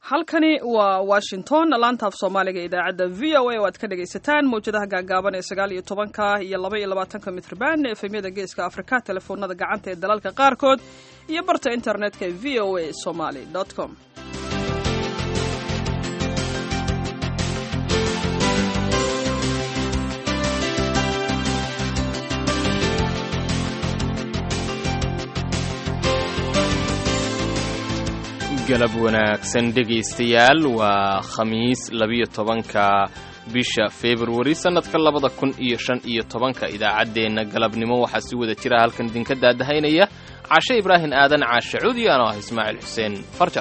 halkani waa washington laantaaf soomaaliga idaacadda v o a oo aad ka dhagaysataan mawjadaha gaagaaban ee sagaal iyo tobanka iyo laba iyo labaatanka mitrban efemyada geeska afrika telefoonada gacanta ee dalalka qaarkood iyo barta internetka ee v o a somaly com galab wanaagsan dhegaystayaal waa khamiis labiyo tobanka bisha februari sannadka labada kun iyo shan iyo tobanka idaacaddeenna galabnimo waxaa si wada jira halkan idinka daadahaynaya cashe ibraahim aadan caashe cuudi anoo ah ismaaciil xuseen farjar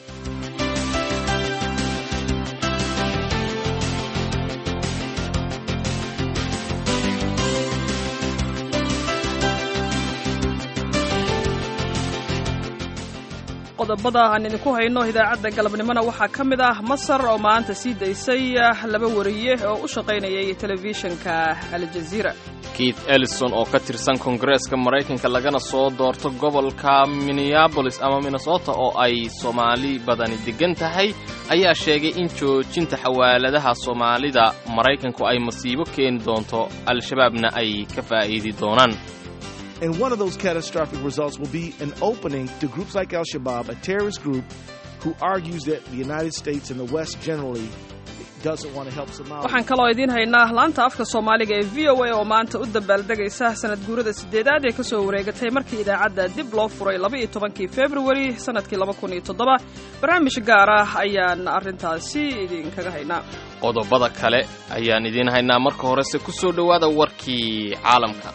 qodobada aan idinku hayno idaacadda galabnimona waxaa ka mid ah masar oo maanta sii daysay laba wariye oo u shaqaynayay telefishinka aljaziira keith ellison oo ka tirsan koongareeska maraykanka lagana soo doorto gobolka minneabolis ama minnesota oo ay soomaali badani degan tahay ayaa sheegay in joojinta xawaaladaha soomaalida maraykanku ay masiibo keeni doonto al-shabaabna ay ka faa'iidi doonaan And one of those catastrophic results will be an opening to groups like Al Shabaab, a terrorist group who argues that the United States and the West generally doesn't want to help Somalia. waxaan kaloo idiin haynaa laanta afka soomaaliga ee v o a oo maanta u dabaaldegaysa sanad guurada sideedaad ee kasoo wareegatay markii idaacadda dib loo furay laba iyo tobankii februari sanadkii laba kun iyo toddoba barnaamij gaar ah ayaan arrintaasi idinkaga haynaa qodobada kale ayaan idiin haynaa marka horese ku soo dhowaada warkii caalamka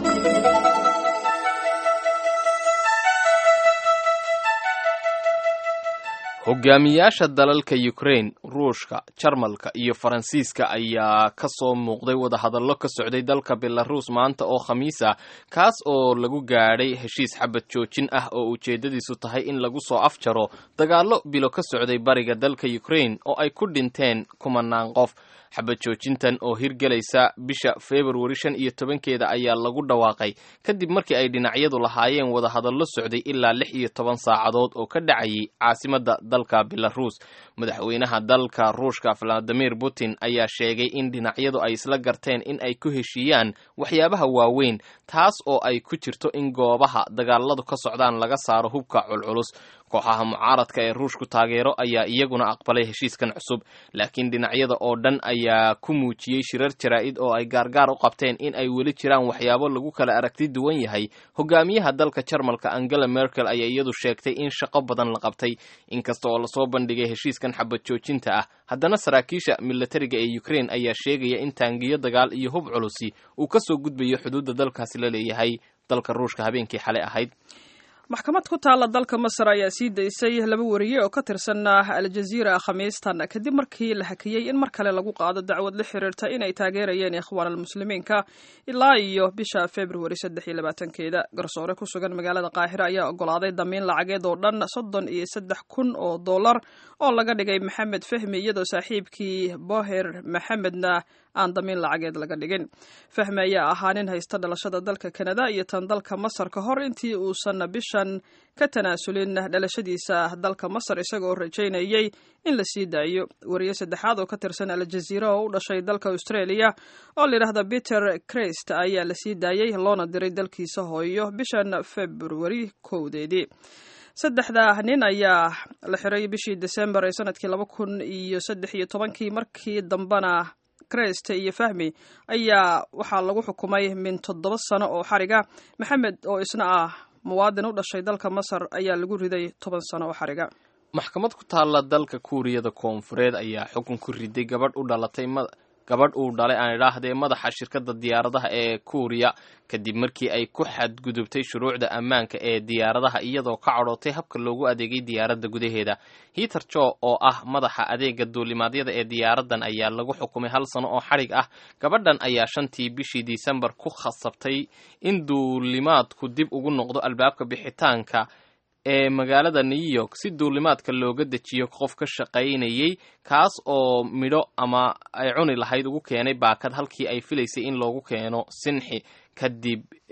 hogaamiyaasha dalalka ukrain ruushka jarmalka iyo faransiiska ayaa ka soo muuqday wadahadallo ka socday dalka belaruus maanta oo khamiis ah kaas oo lagu gaadhay heshiis xabad joojin ah oo ujeeddadiisu tahay in lagu soo afjaro dagaallo bilo ka socday bariga dalka ukrain oo ay ku dhinteen kumanaan qof xabad joojintan oo hirgelaysa bisha februari shan iyo tobankeeda ayaa lagu dhawaaqay kadib markii ay dhinacyadu lahaayeen wadahadallo socday ilaa lix iyo toban saacadood oo ka dhacayay caasimadda dalka belaruus madaxweynaha dalka ruushka valadimir putin ayaa sheegay in dhinacyadu ay isla garteen in ay ku heshiiyaan waxyaabaha waaweyn taas oo ay ku jirto in goobaha dagaaladu ka socdaan laga saaro hubka culculus kooxaha mucaaradka ee ruushku taageero ayaa iyaguna aqbalay heshiiskan cusub laakiin dhinacyada oo dhan ayaa ku muujiyey shirar jaraa'id oo ay gaargaar u qabteen in ay weli jiraan waxyaabo lagu kala aragti duwan yahay hogaamiyaha dalka jarmalka angela merkel ayaa iyadu sheegtay in shaqo badan la qabtay inkasta oo lasoo bandhigay heshiiskan xabad joojinta ah haddana saraakiisha milatariga ee ukrain ayaa sheegaya in taangiyo dagaal iyo hub culusi uu ka soo gudbayo xuduudda dalkaasi la leeyahay dalka ruushka habeenkii xalay ahayd maxkamad ku taalla dalka masar ayaa sii daysay laba wariye oo ka tirsan aljaziira khamiistan kadib markii la hakiyey in mar kale lagu qaado dacwad la xiriirta inay taageerayeen ikhwaan almuslimiinka ilaa iyo bisha februari saddex iyo labaatankeeda garsoore ku sugan magaalada qaahira ayaa ogolaaday damiin lacageed oo dhan soddon iyo saddex kun oo dollar oo laga dhigay maxamed fahmi iyadoo saaxiibkii boher maxamedna aan damiin lacageed laga dhigin fahmi ayaa ahaa nin haysta dhalashada dalka kanada iyo tan dalka masar ka hor intii uusan bishan ka tanaasulin dhalashadiisa dalka masar isagoo rajaynayay in la sii daayo wariye saddexaad oo ka tirsan aljaziira oo u dhashay dalka australia oo layidhaahda peter crist ayaa la sii daayey loona diray dalkiisa hooyo bishan februari kowdeedii saddexda nin ayaa la xiray bishii desembar ee sanadkii laba kun iyo saddex iyo tobankii markii dambena crest iyo fahmi ayaa waxaa lagu xukumay min toddoba sano oo xariga maxamed oo isna ah muwaadin u dhashay dalka masar ayaa lagu riday toban sano oo xariga maxkamad ku taalla dalka kuuriyada koonfureed ayaa xukun ku riday gabadh u dhalatay gabadh uu dhalay aan idhaahdee madaxa shirkadda diyaaradaha ee kuuriya kadib markii ay ku xadgudubtay shuruucda ammaanka ee diyaaradaha iyadoo ka cadhootay habka loogu adeegay diyaaradda gudaheeda hiiter jo oo ah madaxa adeega duulimaadyada ee diyaaraddan ayaa lagu xukumay hal sano oo xadhig ah gabadhan ayaa shantii bishii disembar ku khasabtay in duulimaadku dib ugu noqdo albaabka bixitaanka ee magaalada new york si duulimaadka looga dejiyo qof ka shaqaynayay kaas oo midho ama ay cuni lahayd ugu keenay baakad halkii ay filaysay in loogu keeno sinxi kadib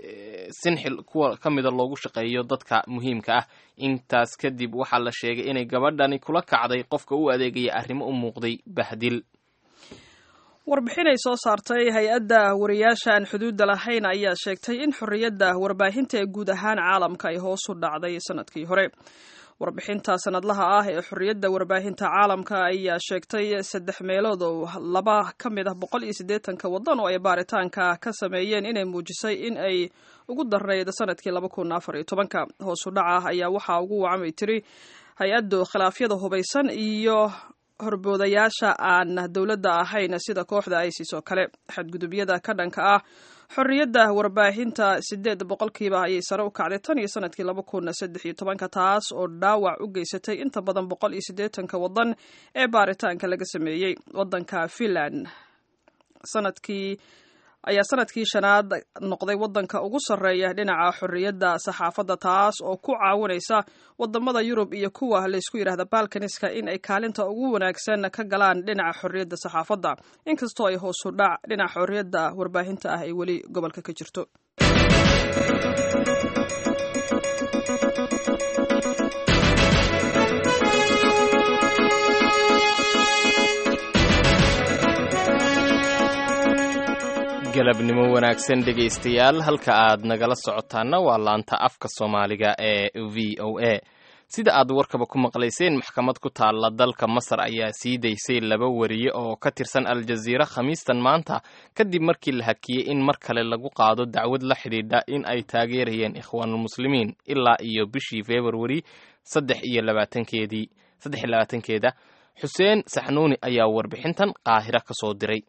sinxil kuwa ka mida loogu shaqeeyo dadka muhiimka ah intaas kadib waxaa la sheegay inay gabadhani kula kacday qofka u adeegaya arrimo u muuqday bahdil warbixin ay soo saartay hay-adda wariyaasha aan xuduudda lahayn ayaa sheegtay in xorriyadda warbaahinta ee guud ahaan caalamka ay hoos u dhacday sanadkii hore warbixinta sanadlaha ah ee xorriyadda warbaahinta caalamka ayaa sheegtay saddex meelood oo laba ka mid ah boqol iyo siddeetanka waddan oo ay baaritaanka ka sameeyeen inay muujisay in ay ugu darnayd sanadkii laba kun afar iyo tobanka hoos u dhaca ayaa waxaa ugu wacamay tiri hay-addu khilaafyada hubaysan iyo horboodayaasha aan dowladda ahayn sida kooxda isis oo kale xadgudubyada ka dhanka ah xorriyadda warbaahinta sideed boqolkiiba ayay sare u kacday tan iyo sanadkii laba kun saddex iyo tobanka taas oo dhaawac u geysatay inta badan boqol iyo siddeetanka waddan ee baaritaanka laga sameeyey waddanka finland sanadkii ayaa sanadkii shanaad noqday waddanka ugu sarreeya dhinaca xorriyadda saxaafadda taas oo ku caawinaysa wadamada yurub iyo kuwa laysku yidhahda balkaniska in ay kaalinta ugu wanaagsan ka galaan dhinaca xorriyadda saxaafadda inkastoo ay hoosu dhac dhinaca xorriyadda warbaahinta ah ay weli gobolka ka jirto galabnimo wanaagsan dhegaystayaal halka aad nagala socotaana waa laanta afka soomaaliga ee v o a sida aad warkaba ku maqlayseen maxkamad ku taalla dalka masar ayaa sii daysay laba wariye oo ka tirsan al-jaziira khamiistan maanta kadib markii la hakiyey in mar kale lagu qaado dacwad la xidhiidha in ay taageerayeen ikhwaanulmuslimiin ilaa iyo bishii februari saddex iyo labaatankeedii saddex iyo labaatankeeda xuseen saxnuuni ayaa warbixintan qaahira ka soo diray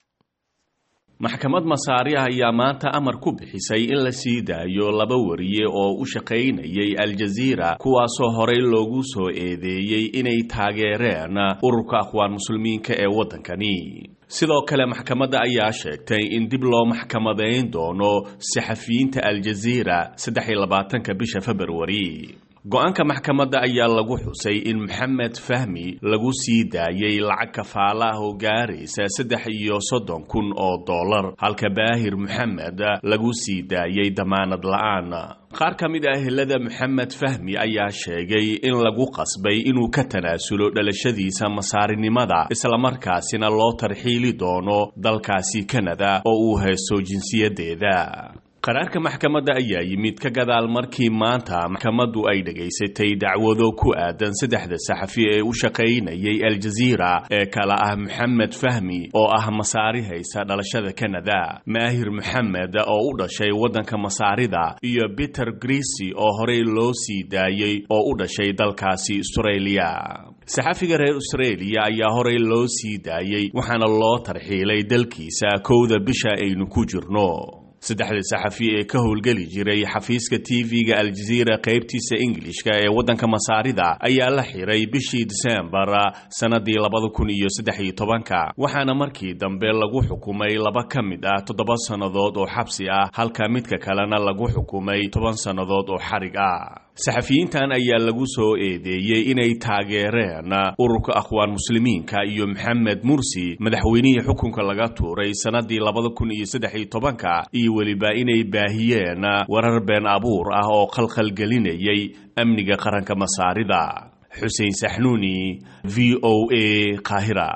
maxkamad masaariah ayaa maanta amar ku bixisay in la sii daayo laba wariye oo u shaqaynayay al-jaziira kuwaasoo horey loogu soo eedeeyey inay taageereen ururka akhwaan muslimiinka ee waddankani sidoo kale maxkamadda ayaa sheegtay in dib loo maxkamadayn doono saxafiyiinta al-jaziira saddex iyo labaatanka bisha februari go-aanka maxkamadda ayaa lagu xusay in maxamed fahmi lagu sii daayey lacag kafaala ah oo gaaraysa saddex iyo soddon kun oo dollar halka baahir maxamed lagu sii daayey damaanad la-aan qaar ka mid ah ehelada maxamed fahmi ayaa sheegay in lagu qasbay inuu ka tanaasulo dhalashadiisa masaarinimada islamarkaasina loo tarxiili doono dalkaasi kanada oo uu haysto jinsiyaddeeda qaraarka maxkamadda ayaa yimid ka gadaal markii maanta maxkamaddu ay dhegaysatay dacwado ku aadan saddexda saxafi ee u shaqaynayay al-jaziira ee kala ah maxamed fahmi oo ah masaari haysa dhalashada kanada maahir maxamed oo u dhashay waddanka masaarida iyo peter grisi oo horey loo sii daayey oo u dhashay dalkaasi australia saxafiga reer australia ayaa horey loo sii daayey waxaana loo tarxiilay dalkiisa kowda bisha aynu ku jirno saddexda saxafi ee ka howlgeli jiray xafiiska tv-ga al-jaziira qaybtiisa ingilishka ee waddanka masaarida ayaa la xiray bishii disembar sannadii labada kun iyo saddex iyo tobanka waxaana markii dambe lagu xukumay laba ka mid ah toddoba sannadood oo xabsi ah halka midka kalena lagu xukumay toban sannadood oo xarig ah saxafiyiintan ayaa lagu soo eedeeyey inay taageereen ururka akhwaan muslimiinka iyo maxamed mursi madaxweynihii xukunka laga tuuray sannadii labada kun iyo saddex iyo tobanka iyo weliba inay baahiyeen warar been abuur ah oo khalkhalgelinayay amniga qaranka masaarida xuseen saxnuuni v o a qaahira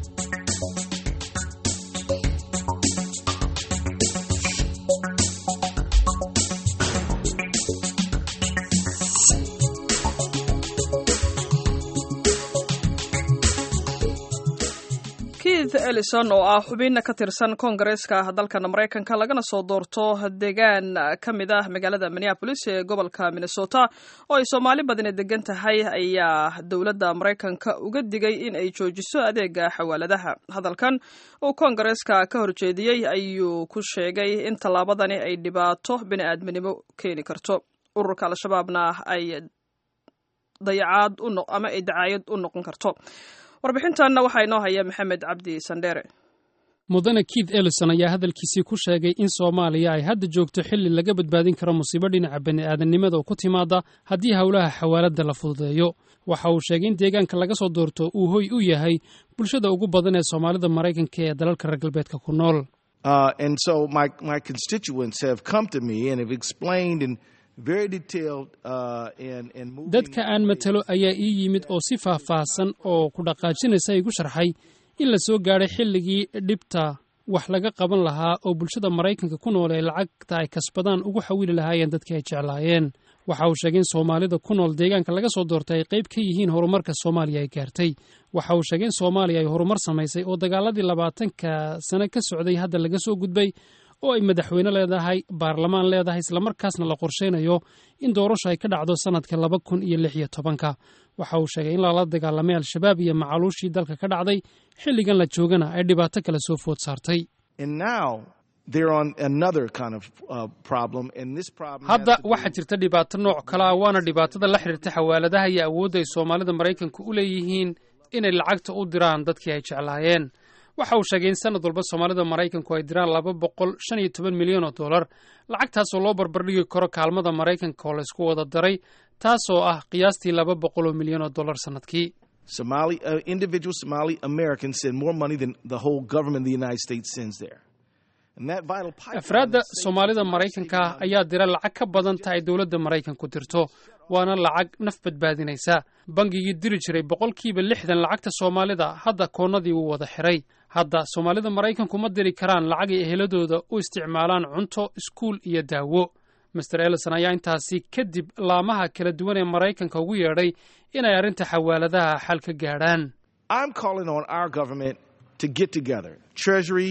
keith ellison oo ah xubin ka tirsan koongareeska dalkan maraykanka lagana soo doorto deegaan ka mid ah magaalada minneabolis ee gobolka minnesota oo ay soomaali badani degan tahay ayaa dowladda maraykanka uga digay in ay joojiso adeega xawaaladaha hadalkan uu koongareeska ka horjeediyey ayuu ku sheegay in tallaabadani ay dhibaato bini-aadminimo keeni karto ururka al-shabaabna ay dayacaad ama ay dacaayad u noqon karto warbixintanna waxaa inoo haya maxamed cabdi sandheere mudane keith ellison ayaa hadalkiisii ku sheegay in soomaaliya ay hadda joogto xilli laga badbaadin karo musiibo dhinaca bani'aadannimada oo ku timaada haddii howlaha xawaaladda la fududeeyo waxa uu sheegay in deegaanka laga soo doorto uu hoy u yahay bulshada ugu badan ee soomaalida maraykanka ee dalalka reer galbeedka ku nool Uh, and so my, my constituents have come to me and have explained in very detailed uh, and, and moving dadka aan matalo ayaa ii yimid oo si faahfaahsan oo ku dhaqaajinaysa igu sharxay in la soo gaadhay xilligii dhibta wax laga qaban lahaa oo bulshada maraykanka ku nool ee lacagta ay kasbadaan ugu xawili lahaayeen dadkii ay jeclaayeen waxa uu sheegay in soomaalida ku nool deegaanka laga soo doortay ay qayb ka yihiin horumarka soomaaliya ay gaartay waxa uu sheegay in soomaaliya ay horumar samaysay oo dagaaladii labaatanka sane ka socday hadda laga soo gudbay oo ay madaxweyne leedahay baarlamaan leedahay islamarkaasna la qorshaynayo in doorasho ay ka dhacdo sannadka laba kun iyo lix iyo tobanka waxa uu sheegay in lala dagaalamay al-shabaab iyo macaluushii dalka ka dhacday xilligan la joogana ay dhibaato kale soo food saartay And now they're on another kind of uh, problem, and this problem. has hadda to do waxaa jirta dhibaato nooc kale ah waana dhibaatada la xidhiirta xawaaladaha iyo awoodda ay soomaalida maraykanku u leeyihiin inay lacagta u diraan dadkii ay jeclaayeen waxa uu sheegay in sanad walba soomaalida maraykanku ay diraan laba boqol shan iyo toban milyan oo dollar lacagtaasoo loo barbardhigi karo kaalmada maraykanka oo laysku wada daray taasoo ah qiyaastii laba boqol oo milyan oo dollar sannadkii Somali uh, individual Somali Americans send more money than the whole government of the United States sends there. And that vital pipeline afraadda is safe soomaalida for maraykanka ah saving ayaa dira lacag ka badan ta ay dowladda maraykanku dirto waana lacag naf badbaadinaysa bangigii diri jiray boqolkiiba lixdan lacagta soomaalida hadda koonnadii wuu wada xiray hadda soomaalida maraykanku ma diri karaan lacag ay eheladooda u isticmaalaan cunto iskuul iyo daawo master ellison ayaa intaasi kadib laamaha kala duwan ee maraykanka ugu yeedhay inay arrinta xawaaladaha xal ka gaadhaan I'm calling on our government to get together. Treasury,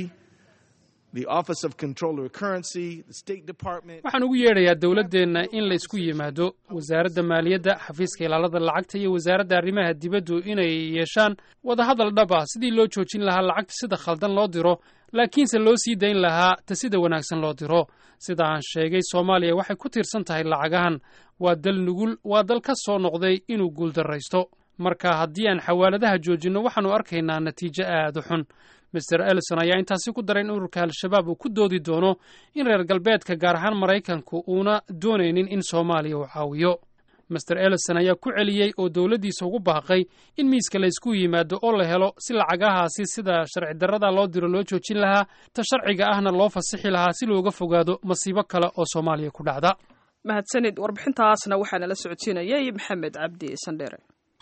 the Office of Controller of Currency, the State Department. waxaan ugu yeedhayaa dowladdeenna in la isku yimaado wasaaradda maaliyadda xafiiska ilaalada lacagta iyo wasaaradda arrimaha dibaddu inay yeeshaan wadahadal dhab ah sidii loo joojin lahaa lacagta sida khaldan loo diro laakiinse loo sii dayn lahaa ta sida wanaagsan loo diro sida aan sheegay soomaaliya waxay ku tiirsan tahay lacagahan waa dal nugul waa dal ka soo noqday inuu guuldarraysto marka haddii aan xawaaladaha joojinno waxaannu arkaynaa natiijo aad u xun master ellison ayaa intaasi ku daray in ururka al-shabaab uu ku doodi doono in reer galbeedka gaar ahaan maraykanku uuna doonaynin in soomaaliya uu caawiyo master ellison ayaa ku celiyey oo dowladdiisa ugu baaqay in miiska la ysku yimaado oo la helo si lacagahaasi sida sharci darrada loo diro loo joojin lahaa ta sharciga ahna loo fasixi lahaa si looga fogaado masiibo kale oo soomaaliya ku dhacda mahadsanid warbixintaasna waxaa nala socodsiinayay maxamed cabdi sandheere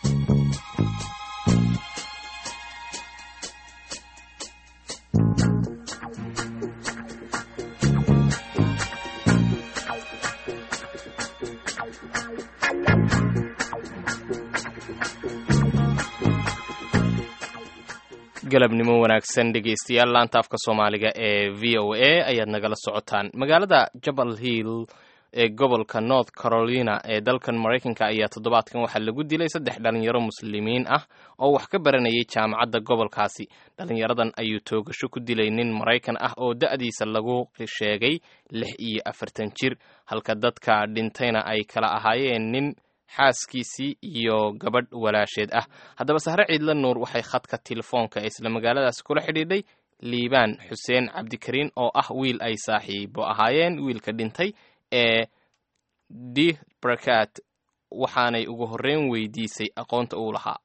galabnimo wanaagsan dhegaystayaal laanta afka soomaaliga ee v o a ayaad nagala socotaan magaalada jabal hill ee gobolka north carolina ee dalkan maraykanka ayaa toddobaadkan waxaa lagu dilay saddex dhalinyaro muslimiin ah oo wax ka baranayay jaamacadda gobolkaasi dhalinyaradan ayuu toogasho ku dilay nin maraykan ah oo da'diisa lagu sheegay lix iyo afartan jir halka dadka dhintayna ay kala ahaayeen nin xaaskiisii iyo gabadh walaasheed ah haddaba sahre ciidla nuur waxay khadka telefoonka ee isla magaaladaas kula xidhiidhay liibaan xuseen cabdikariin oo ah wiil ay saaxiibo ahaayeen wiilka dhintay ee di barakaat waxaanay ugu horreyn weydiisay aqoonta uu lahaa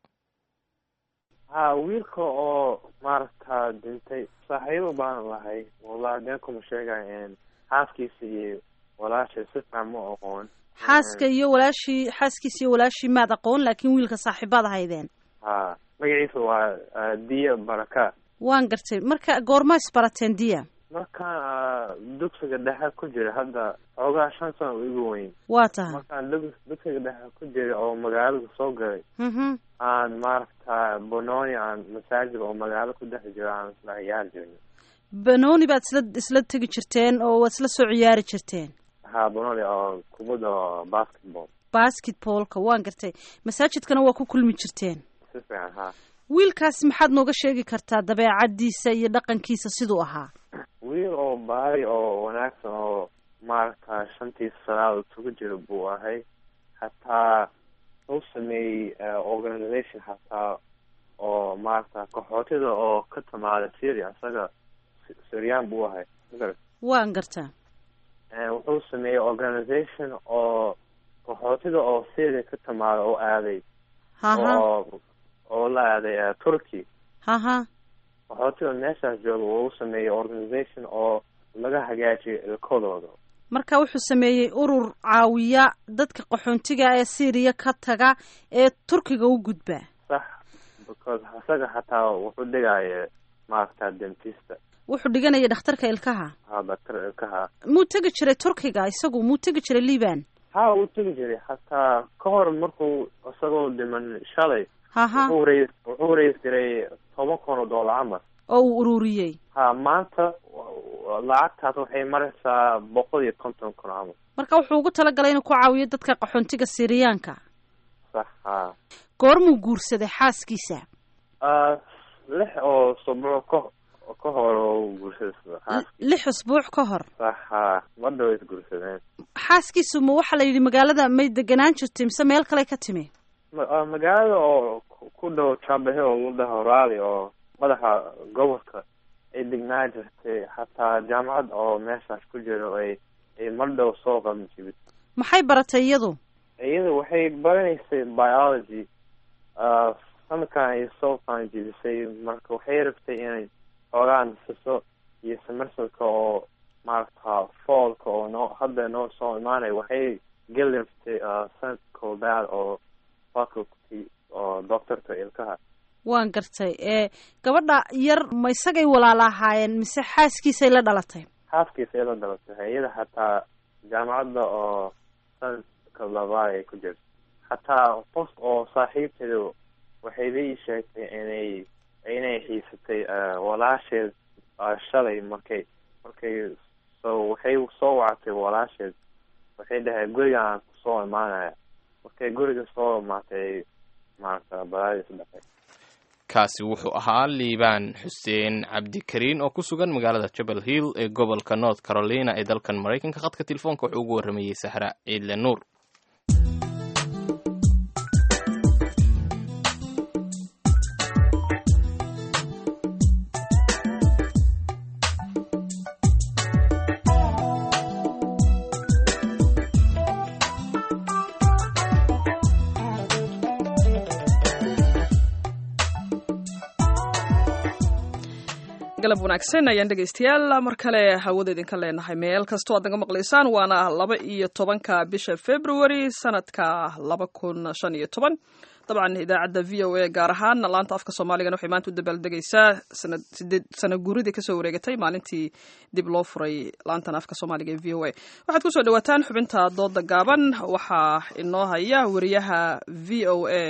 ha wiilka oo maaragta dhintay saaxiibo baan lahay wallahi been kuma sheegay xaaskiisa iyo walaashay si fiican ma aqoon xaaska iyo walaashii xaaskiisa iyo walaashii maad aqoon laakiin wiilka saaxiibaad ahaydeen ha magaciisa waa ah, diya baraka waan gartay marka goorma isbarateen diya markaan ah, dugsiga dhexe ku jira hadda xoogaa shan sano u igu weyn waa tahay markaan dug- dugsiga dhexe ku jira oo magaalada soo galay mhm aan maaragta bononi aan masaajid oo magaalo ku dhex jiro aan isla ciyaari jirnay banooni baad isla isla tegi jirteen oo waad isla soo ciyaari jirteen ha bononi oo kubadda oo basketball basketballka waan gartay masaajidkana waa ku kulmi jirteen si fiican ha wiilkaasi maxaad nooga sheegi kartaa dabeecaddiisa iyo dhaqankiisa siduu ahaa wiil oo baari oo wanaagsan oo maaragta shantii salaad isugu jira buu ahay hataa u sameeyey eh, organization hataa oo maaragta qaxootida oo ka timaada syria isaga Sy- syrian buu ahay magarad waan gartaa Eh, wuxuu sameeyey organization oo qaxootida oo syria ka timaada oo aaday haha oo oo la aaday eh, turkey haha qaxootiga meeshaas jooga wuu u sameeyey organization oo laga hagaajiyo ilkadooda marka wuxuu sameeyey urur caawiya dadka qaxoontiga ee syriya ka taga ee turkiga u gudba sax because isaga xataa wuxuu dhigaya maaragta dentista wuxuu dhiganaya dhakhtarka ilkaha ha daktar ilkaha muu tegi jiray turkiga isagu muu tegi jiray liban ha uu tegi jiray hataa ka hor markuu isagoo dhiman shalay haha wuxuu rays wuxuu rays jiray toban kun oo doolar camal oo uu ururiyey ha maanta lacagtaas waxay maraysaa boqol iyo konton kun camal marka wuxuu ugu talagalay inuu ku caawiyo dadka qaxoontiga siriyaanka sax ha goormuu guursaday xaaskiisa lix oo sabco ka ka hor oo guursaday lix usbuuc ka hor sax ha madhow is guursadeen xaaskiisu ma waxaa la yidhi magaalada may deganaan jirtay mise meel kale ka timi ma- magaalada oo ku dhow jabahe oo lagu dhaho raali oo madaxa gobolka ay degnaa jirtay xataa jaamacad oo meeshaas ku jiro ay ay mar dhow soo qaban jibid maxay baratay iyadu iyada waxay baranaysay biology sanadkan ay soo qaban jibisay marka waxay rabtay inay xoogaa nasiso iyo samarsalka oo maaragta foolka oo noo hadda noo soo imaanay waxay geli rabtay sanadka koobaad oo faculty oo doctorka ilkaha waan gartay ee gabadha yar ma isagay walaala ahaayeen mise xaaskiisay la dhalatay xaaskiisa ila dhalatay iyada xataa jaamacadda oo sanadka labaad ay ku jirto xataa qof oo saaxiibteedu waxay la ii sheegtay inay inay xiisatay walaasheed shalay markay markay so waxay soo wactay walaasheed waxay dhahay guriga aan kusoo imaanaya markay guriga soo imaatay maaragta balaadis dhaqay kaasi wuxuu ahaa liibaan xuseen cabdikariin oo ku sugan magaalada jabal hill ee gobolka north carolina ee dalkan maraykanka khadka telefoonka wuxuu ugu warramayey sahra ciidle nuur galab wanaagsan ayaan dhegaystayaal mar kale hawada idinka leenahay meel kastoo aad naga maqlaysaan waana laba iyo tobanka bisha february sanadka laba kun shan iyo toban dabcan idaacadda v o a gaar ahaan laanta afka soomaaligana waxay maanta u dabaaldegaysaa sanad sideed sana guuridii kasoo wareegatay maalintii dib loo furay laantan afka soomaaliga ee v o a waxaad kusoo dhawaataan xubinta dooda gaaban waxaa inoo haya wariyaha v o a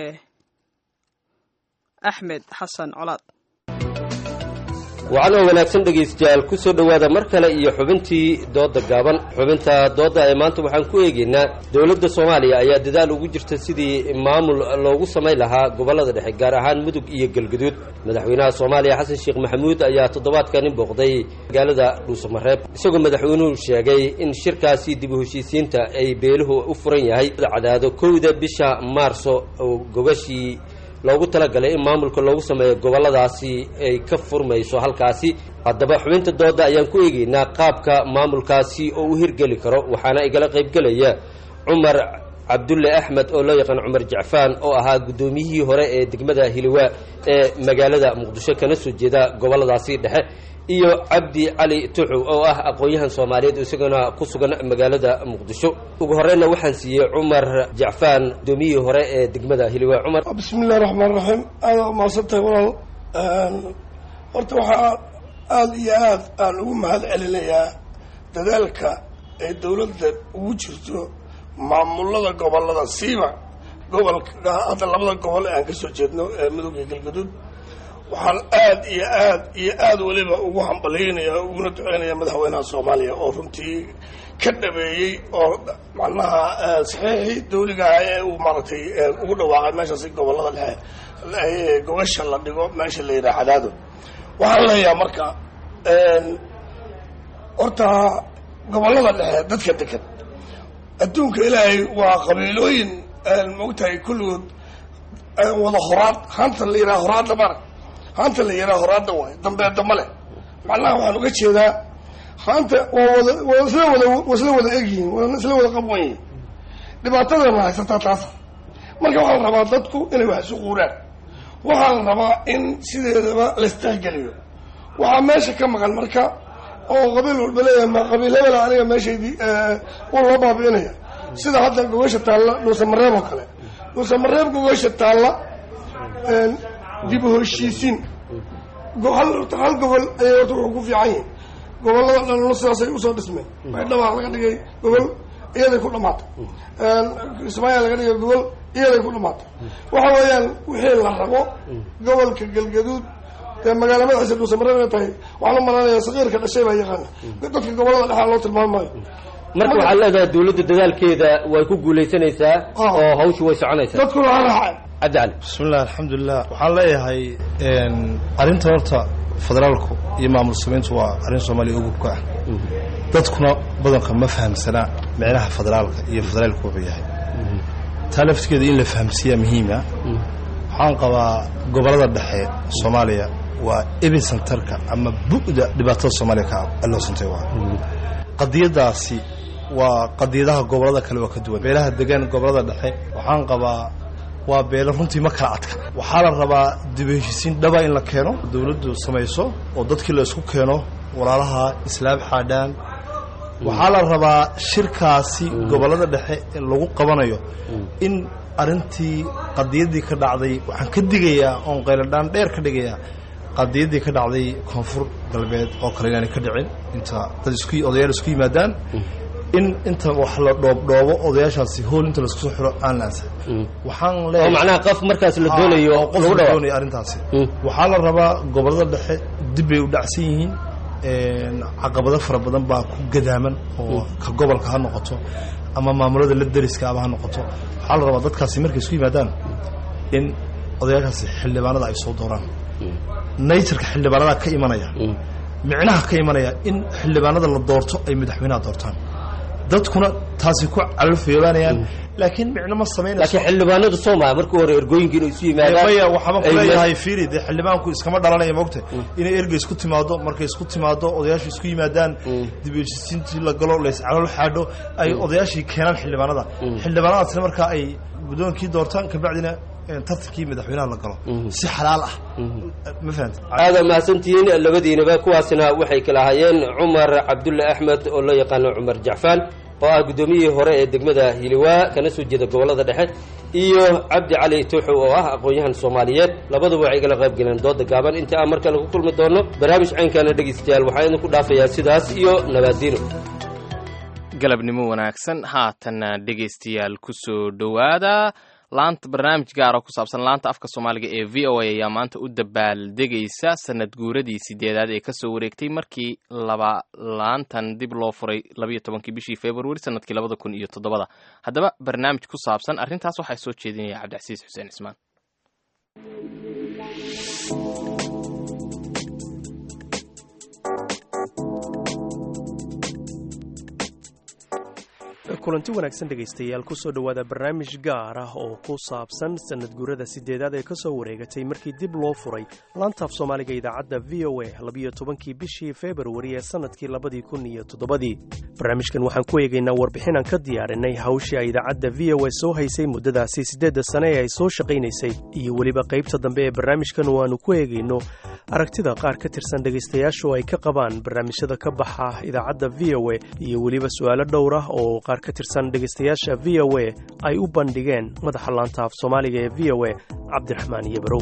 axmed xasan colaad wacan oo wanaagsan dhegaystayaal ku soo dhowaada mar kale iyo xubintii doodda gaaban xubinta doodda ee maanta waxaan ku eegaynaa dowladda soomaaliya ayaa dadaal ugu jirta sidii maamul loogu samayn lahaa gobollada dhexe gaar ahaan mudug iyo galguduud madaxweynaha soomaaliya xasan sheekh maxamuud ayaa toddobaadkani booqday magaalada dhuusamareeb isagoo madaxweynuhu sheegay in shirkaasi dib u heshiisiinta ay beeluhu u furan yahay cadaado kowda bisha maarso oo gogashii loogu talagalay in maamulka loogu sameeyo gobolladaasi ay ka furmayso halkaasi haddaba xubinta doodda ayaan ku eegaynaa qaabka maamulkaasi oo u hirgeli karo waxaana igala qaybgelaya cumar cabdulle axmed oo loo yaqaan cumar jacfaan oo ahaa guddoomiyihii hore ee degmada hiliwaa ee magaalada muqdisho kana soo jeeda gobolladaasi dhexe iyo cabdi cali tuxu oo ah aqoon-yahan soomaaliyeed isagana ku sugan magaalada muqdisho ugu horeyna waxaan siiyey cumar jacfaan guddoomiyihii hore ee degmada hiliwaa cumar bismi illahi raxmaan raxiim aada umahadsantahay walaal horta waxaa aada iyo aad aan ugu mahad celinayaa dadaalka ay dowladda ugu jirto maamulada gobollada siiba gobolka hadda labada gobol ee aan ka soo jeedno ee mudug iyo galgaduud waxaan aad iyo aad iyo aad weliba ugu hambalyaynaya uguna duceynaya madaxweynaha soomaaliya oo runtii ka dhabeeyey oo macnaha saxiixii dawliga ah ee uu maaragtay ugu dhawaaqay meeshaasi gobollada dhexe gobasha la dhigo meesha la yidhaha cadaado waxaan leeyahay marka horta gobollada dhexe dadka degan adduunka ilaahay waa qabiilooyin maogtahay kulligood wada horaad hanta la yidhaha horaadda mara haanta la yidhaha horaadda waay dambeedda ma leh macnaha waxaan uga jeedaa haanta waa wada waa isla wada waa isla wada egyihiin waa isla wada qabwan yihiin dhibaatadana haysataa taasa marka waxaa la rabaa dadku inay wax isu quuraan waxaa la rabaa in sideedaba laistixgeliyo waxaa meesha ka maqan marka oo qabiil walba leeyahay ma qabiil hebela aniga meeshaydii u loo baabi'inaya sida hadda gogasha taalla dhuusamareeb oo kale dhuusamareeb gogasha taalla dib u heshiisiin hal hal gobol ayay horta wuxuu ku fiican yihin gobollada dhanna sidaasay usoo dhismeen baydhaba laga dhigay gobol iyaday ku dhamaatay kismaayaa laga dhigay gobol iyaday ku dhamaatay waxa weeyaan wixii la rabo gobolka galgaduud dee magaala madaxiisa dhuusamareeb inay tahay waxaan u malanaya sakiirka dhashay baa yaqaana dadka gobollada dhexaa loo tilmaami maayo marka waxaad leedahay dawladda dadaalkeeda way ku guulaysanaysaa oo hawshu way soconaysaa dadkuna ha raacay cabdi cali bismillahi alxamdulilah waxaan leeyahay arrinta horta federaalku iyo maamul samayntu waa arrin soomaaliya ugubka ah dadkuna badanka ma fahamsanaa micnaha federaalka iyo federaalku wuxuu yahay taa laftigeeda in la fahamsiiyaa muhiima waxaan qabaa gobollada dhexe soomaaliya waa ebicentarka ama bu'da dhibaatada soomaaliya ka aloosantay waa qadiyadaasi waa qadiyadaha gobollada kale waa ka duwan beelaha degan gobollada dhexe waxaan qabaa waa beelo runtii ma kala adka waxaa la rabaa dib u heshisiin dhaba in la keeno dawladdu samayso oo dadkii la isku keeno walaalaha islaam xaadhaan waxaa la rabaa shirkaasi gobollada dhexe ee lagu qabanayo in arrintii qadiyaddii ka dhacday waxaan ka digayaa oon qayladhaan dheer ka dhigayaa qadiyaddii ka dhacday koonfur galbeed oo kale inaanay ka dhicin inta dad isku odayaal isku yimaadaan in inta wax la dhoobdhoobo odayaashaasi hool inta laisku soo xiro aan la ansa waxaan oo macnaha qof markaas la doonayo qof lagu la dhawaaqo doonayo arrintaasi waxaa la rabaa gobollada dhexe dib bay u dhacsan yihiin caqabado fara badan baa ku gadaaman oo ka gobolka ha noqoto ama maamulada la deriska aba ha noqoto waxaa la rabaa dadkaasi markay isku yimaadaan in odayaashaasi xildhibaanada ay soo dooraan naturka xildhibaanada ka imanaya micnaha ka imanaya in xildhibaanada la doorto ay madaxweynaha doortaan dadkuna taasi ku calafeebaanayaan laakiin micno ma samaynayso laakiin xildhibaanadu soomaya markii hore ergooyinka inay isu yimaadaan maya waxaaba ay kuleeyahay fiiri dee xildhibaanku iskama dhalanaya mogta inay erga isku timaado markay isku timaado odayaashu isku yimaadaan dib u heshiisiintii la galo layscalool xaadho ay odayaashii keenaan xildhibaanada xildhibaanadaasna markaa ay guddoonkii doortaan kabacdina eh, tartankii madaxweynaha la galo si xalaal ah ma fahamta aada mahadsantihiin labadiinaba kuwaasina waxay kala hayeen cumar cabdulle axmed oo loo yaqaano cumar jacfaan oo ah guddoomiyihii hore ee degmada hiliwaa kana soo jeeda gobollada dhexe iyo cabdi cali tuuxow oo ah aqoon-yahan soomaaliyeed labaduba waxay igala qayb galeen dooda gaaban inta aan mar kale ku kulmi doono barnaamij caynkaana dhegaystayaal waxaa idinku dhaafayaa sidaas iyo nabaadiino galabnimo wanaagsan haatanna dhegaystayaal kusoo dhowaada laanta barnaamij gaara ku saabsan laanta afka soomaaliga ee v o a ayaa maanta u dabaaldegaysa sanad guuradii sideedaad ee kasoo wareegtay markii laba laantan dib loo furay labayo tobankii bishii februari sanadkii labada kun iyo toddobada haddaba barnaamij ku saabsan arrintaas waxaa soo jeedinaya cabdicasiis xuseen cismaan kulanti wanaagsan dhegaystayaal kusoo dhowaada barnaamij gaar ah oo ku saabsan sanad guurada sideedaad ee kasoo wareegatay markii dib loo furay laantaaf soomaaliga idaacadda v o a labiyo tobankii bishii februari ee sanadkii labadii kun iyo toddobadii barnaamijkan waxaan ku eegaynaa warbixin aan ka diyaarinay hawshii ay idaacadda v o a soo haysay muddadaasi siddeedda sane ee ay soo shaqaynaysay iyo weliba qaybta dambe ee barnaamijkan oo aanu ku eegayno aragtida qaar ka tirsan dhegaystayaashu ay ka qabaan barnaamijyada ka baxa idaacadda v o a iyo weliba su'aalo dhowr ah oo qaar ka tirsan dhegaystayaasha v o a ay u bandhigeen madaxa laanta af soomaaliga ee v o a cabdiraxmaan iyo barow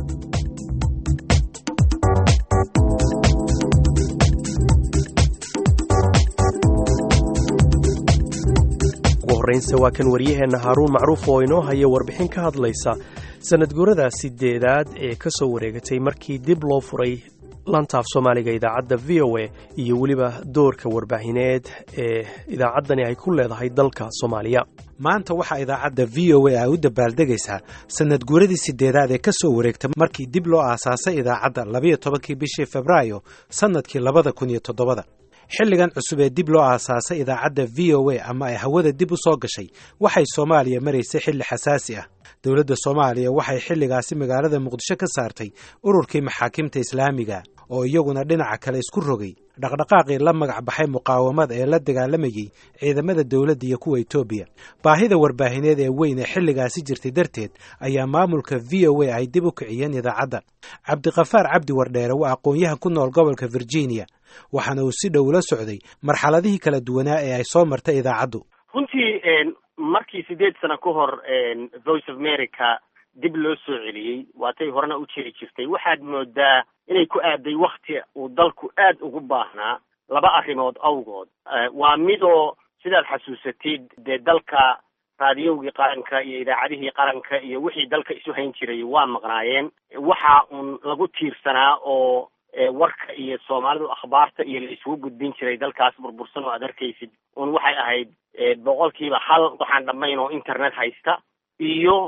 ugu horraynse waa kan waryaheenna haaruun macruuf oo inoo haya warbixin ka hadlaysa sanad guurada sideedaad ee ka soo wareegatay markii dib loo furay lantaaf soomaaliga idaacadda v o a iyo weliba doorka warbaahineed ee idaacaddani ay ku leedahay dalka soomaaliya maanta waxaa idaacadda v o a ay u dabaaldegaysaa sanad guuradii sideedaad ee ka soo wareegta markii dib loo aasaasay idaacadda labayo tobankii bishii febraayo sannadkii labada kun iyo toddobada xilligan cusub ee dib loo aasaasay idaacadda v o a ama ay hawada dib u soo gashay waxay soomaaliya maraysay xilli xasaasi ah dowladda soomaaliya waxay xilligaasi magaalada muqdisho ka saartay ururkii maxaakiimta islaamiga oo iyaguna dhinaca kale isku rogay dhaqdhaqaaqii la magac baxay muqaawamada ee la dagaalamayey ciidamada dowladda iyo kuwa etoobiya baahida warbaahineed ee weyn ee xilligaasi jirtay darteed ayaa maamulka v o a ay dib u kiciyeen idaacadda cabdiqafaar cabdi wardheere waa aqoon-yahan ku nool gobolka virginia waxaana uu si dhow la socday marxaladihii kala duwanaa ee ay soo martay idaacaddu runtii markii sideed sano ka hor voice of america dib loo soo celiyey waatay horena u jiri jirtay waxaad moodaa inay ku aaday wakti uu dalku aad ugu baahnaa laba arrimood awgood waa midoo sidaad xasuusatid dee dalka raadiyowgii qaranka iyo idaacadihii qaranka iyo wixii dalka isu hayn jiray waa maqnaayeen waxa uun lagu tiirsanaa oo warka iyo soomaalidu akhbaarta iyo la isugu gudbin jiray dalkaas burbursan oo aad arkaysid un waxay ahayd boqolkiiba hal waxaan dhammayn oo internet haysta iyo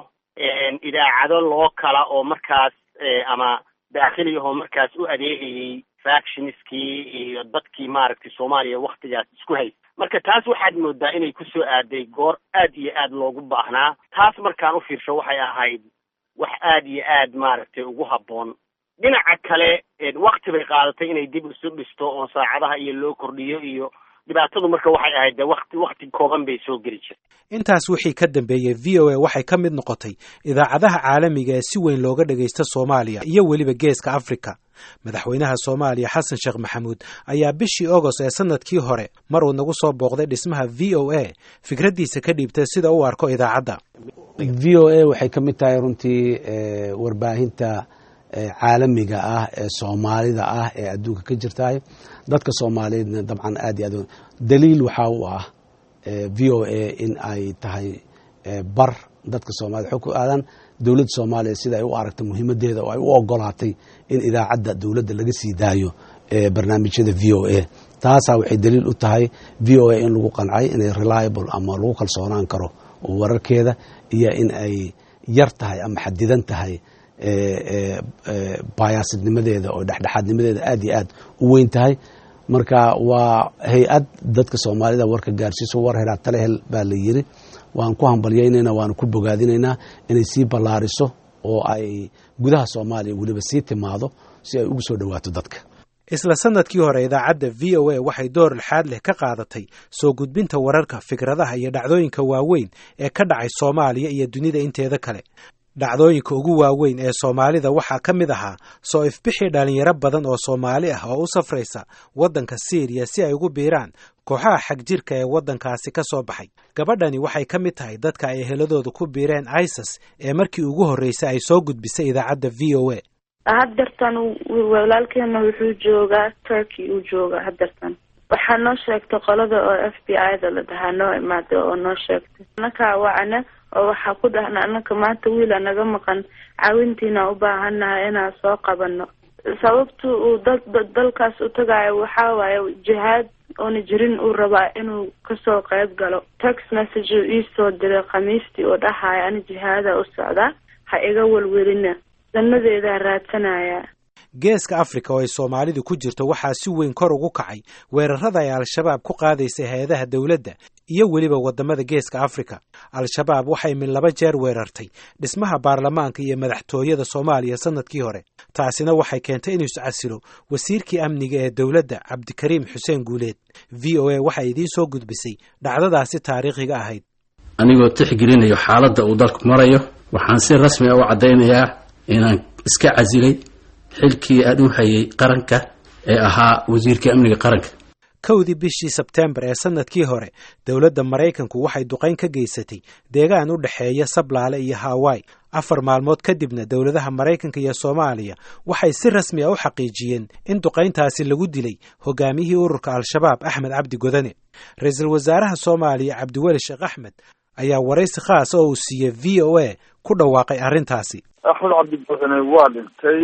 idaacado loo kala oo markaas ama daakhiliyahoo markaas u adeegayay factionskii iyo dadkii maaragtay soomaaliya waktigaas isku haysta marka taas waxaad moodaa inay kusoo aaday goor aad iyo aad loogu baahnaa taas markaan u fiirsho waxay ahayd wax aad iyo aad maaragtay ugu habboon dhinaca kale wakti bay qaadatay inay dib isu dhisto oo saacadaha iyo loo kordhiyo iyo dhibaatadu marka waxay ahayd de wakti wakti kooban bay soo geli jirtay intaas wixii ka dambeeyey v o a waxay ka mid noqotay idaacadaha caalamiga ee si weyn looga dhagaysta soomaaliya iyo weliba geeska afrika madaxweynaha soomaaliya xasan sheekh maxamuud ayaa bishii agost ee sanadkii hore mar uu nagu soo booqday dhismaha v o a fikraddiisa ka dhiibtay sida u arko idaacadda v o a waxay ka mid tahay runtii warbaahinta caalamiga ah ee soomaalida ah ee adduunka ka jirtahay dadka soomaaliyeedna dabcan aad iyo aad daliil waxaa u ah v o a in ay tahay bar dadka soomaaliyed xog ku aadan dowladda soomaaliya sida ay u aragtay muhiimadeeda oo ay u ogolaatay in idaacadda dowladda laga sii daayo barnaamijyada v o a taasaa waxay daliil u tahay v o a in lagu qancay inay reliable ama lagu kalsoonaan karo wararkeeda iyo in ay yar tahay ama xadidan tahay bayaasidnimadeeda oo dhexdhexaadnimadeeda aad iyo aad u weyn tahay marka waa hay-ad dadka soomaalida warka gaarsiiso war helaa tale hel baa la yiri waan ku hambalyaynayna waanu ku bogaadinaynaa inay sii ballaariso oo ay gudaha soomaaliya weliba sii timaado si ay ugu soo dhowaato dadka isla sanadkii hore idaacadda v o a waxay door lixaad leh ka qaadatay soo gudbinta wararka fikradaha iyo dhacdooyinka waaweyn ee ka dhacay soomaaliya iyo dunida inteeda kale dhacdooyinka ugu waaweyn ee soomaalida waxaa ka mid ahaa soo ifbixii dhallinyaro badan oo soomaali ah oo u safraysa waddanka siiriya si ay ugu biiraan kooxaha xag jirka ee waddankaasi ka soo baxay gabadhani waxay ka mid tahay dadka ay eheladooda ku biireen isis ee markii ugu horreysay ay soo gudbisay idaacadda v o a haddeertan walaalkeena wuxuu joogaa turkey uu joogaa haddeertan waxaa noo sheegtay qolada oo f b i da la dhahaa noo imaada oo noo sheegtay anakaa wacna oo waxaa ku dhahna anaka maanta wiila naga maqan caawintiina u baahannahay inaan soo qabano sababta uu dad dalkaas u tagaayo waxaa waaye jihaad oona jirin uu rabaa inuu kasoo qayb galo text message uu iisoo diray khamiistii oo dhahaya ani jihaada u socdaa ha iga welwelina danadeedaa raadsanaya geeska afrika oo ay soomaalidu ku jirto waxaa si weyn kor ugu kacay weerarada ay al-shabaab ku qaadaysay hay-adaha dowladda iyo weliba waddamada geeska afrika al-shabaab waxay min laba jeer weerartay dhismaha baarlamaanka iyo madaxtooyada soomaaliya sanadkii hore taasina waxay keentay inuu iscasilo wasiirkii amniga ee dowladda cabdikariim xuseen guuleed v o a waxay idiin soo gudbisay dhacdadaasi taariikhiga ahayd anigoo tixgelinayo xaaladda uu dalku marayo waxaan si rasmi a u caddaynayaa inaan iska casilay xilkii aan u hayay qaranka ee ahaa wasiirka amniga qaranka kowdii bishii sebteembar ee sanadkii hore dowladda maraykanku waxay duqayn ka geysatay deegaan u dhexeeya sablaale iyo hawaii afar maalmood kadibna dowladaha maraykanka iyo soomaaliya waxay si rasmi a u xaqiijiyeen in duqayntaasi lagu dilay hogaamiyihii ururka al-shabaab axmed cabdi godane ra-iisul wasaaraha soomaaliya cabdiweli sheekh axmed ayaa waraysi khaas oo uu siiyey v o a ku dhawaaqay arrintaasi axmed cabdi godane waa dhintay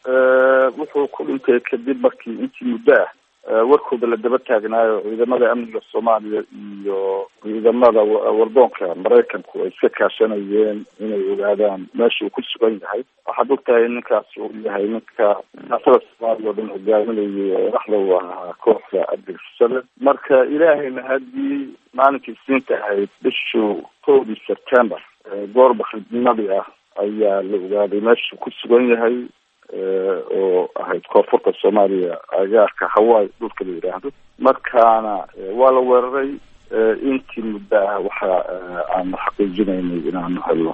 wuxuu ku dhintay kadib markii intii muddo ah warkooda la daba taagnaayo ciidamada amniga soomaaliya iyo ciidamada wardoonka maraykanku ay iska kaashanayeen inay ogaadaan meesha uu ku sugan yahay waxaad ogtahay ninkaas uu yahay ninka siyaasada soomaaliya oo dhan hogaaminayay dhaxda u ahaa kooxda argagixisada marka ilaahayna haddii maalinkii siinta ahayd bishii kowdii september goorba khidnimadii ah ayaa la ogaaday meesha ku sugan yahay oo ahayd koonfurta soomaaliya agaarka hawaii dhulka la yidhaahdo markaana waa la weeraray intii muddo ah waxa aanu xaqiijinaynay inaanu helno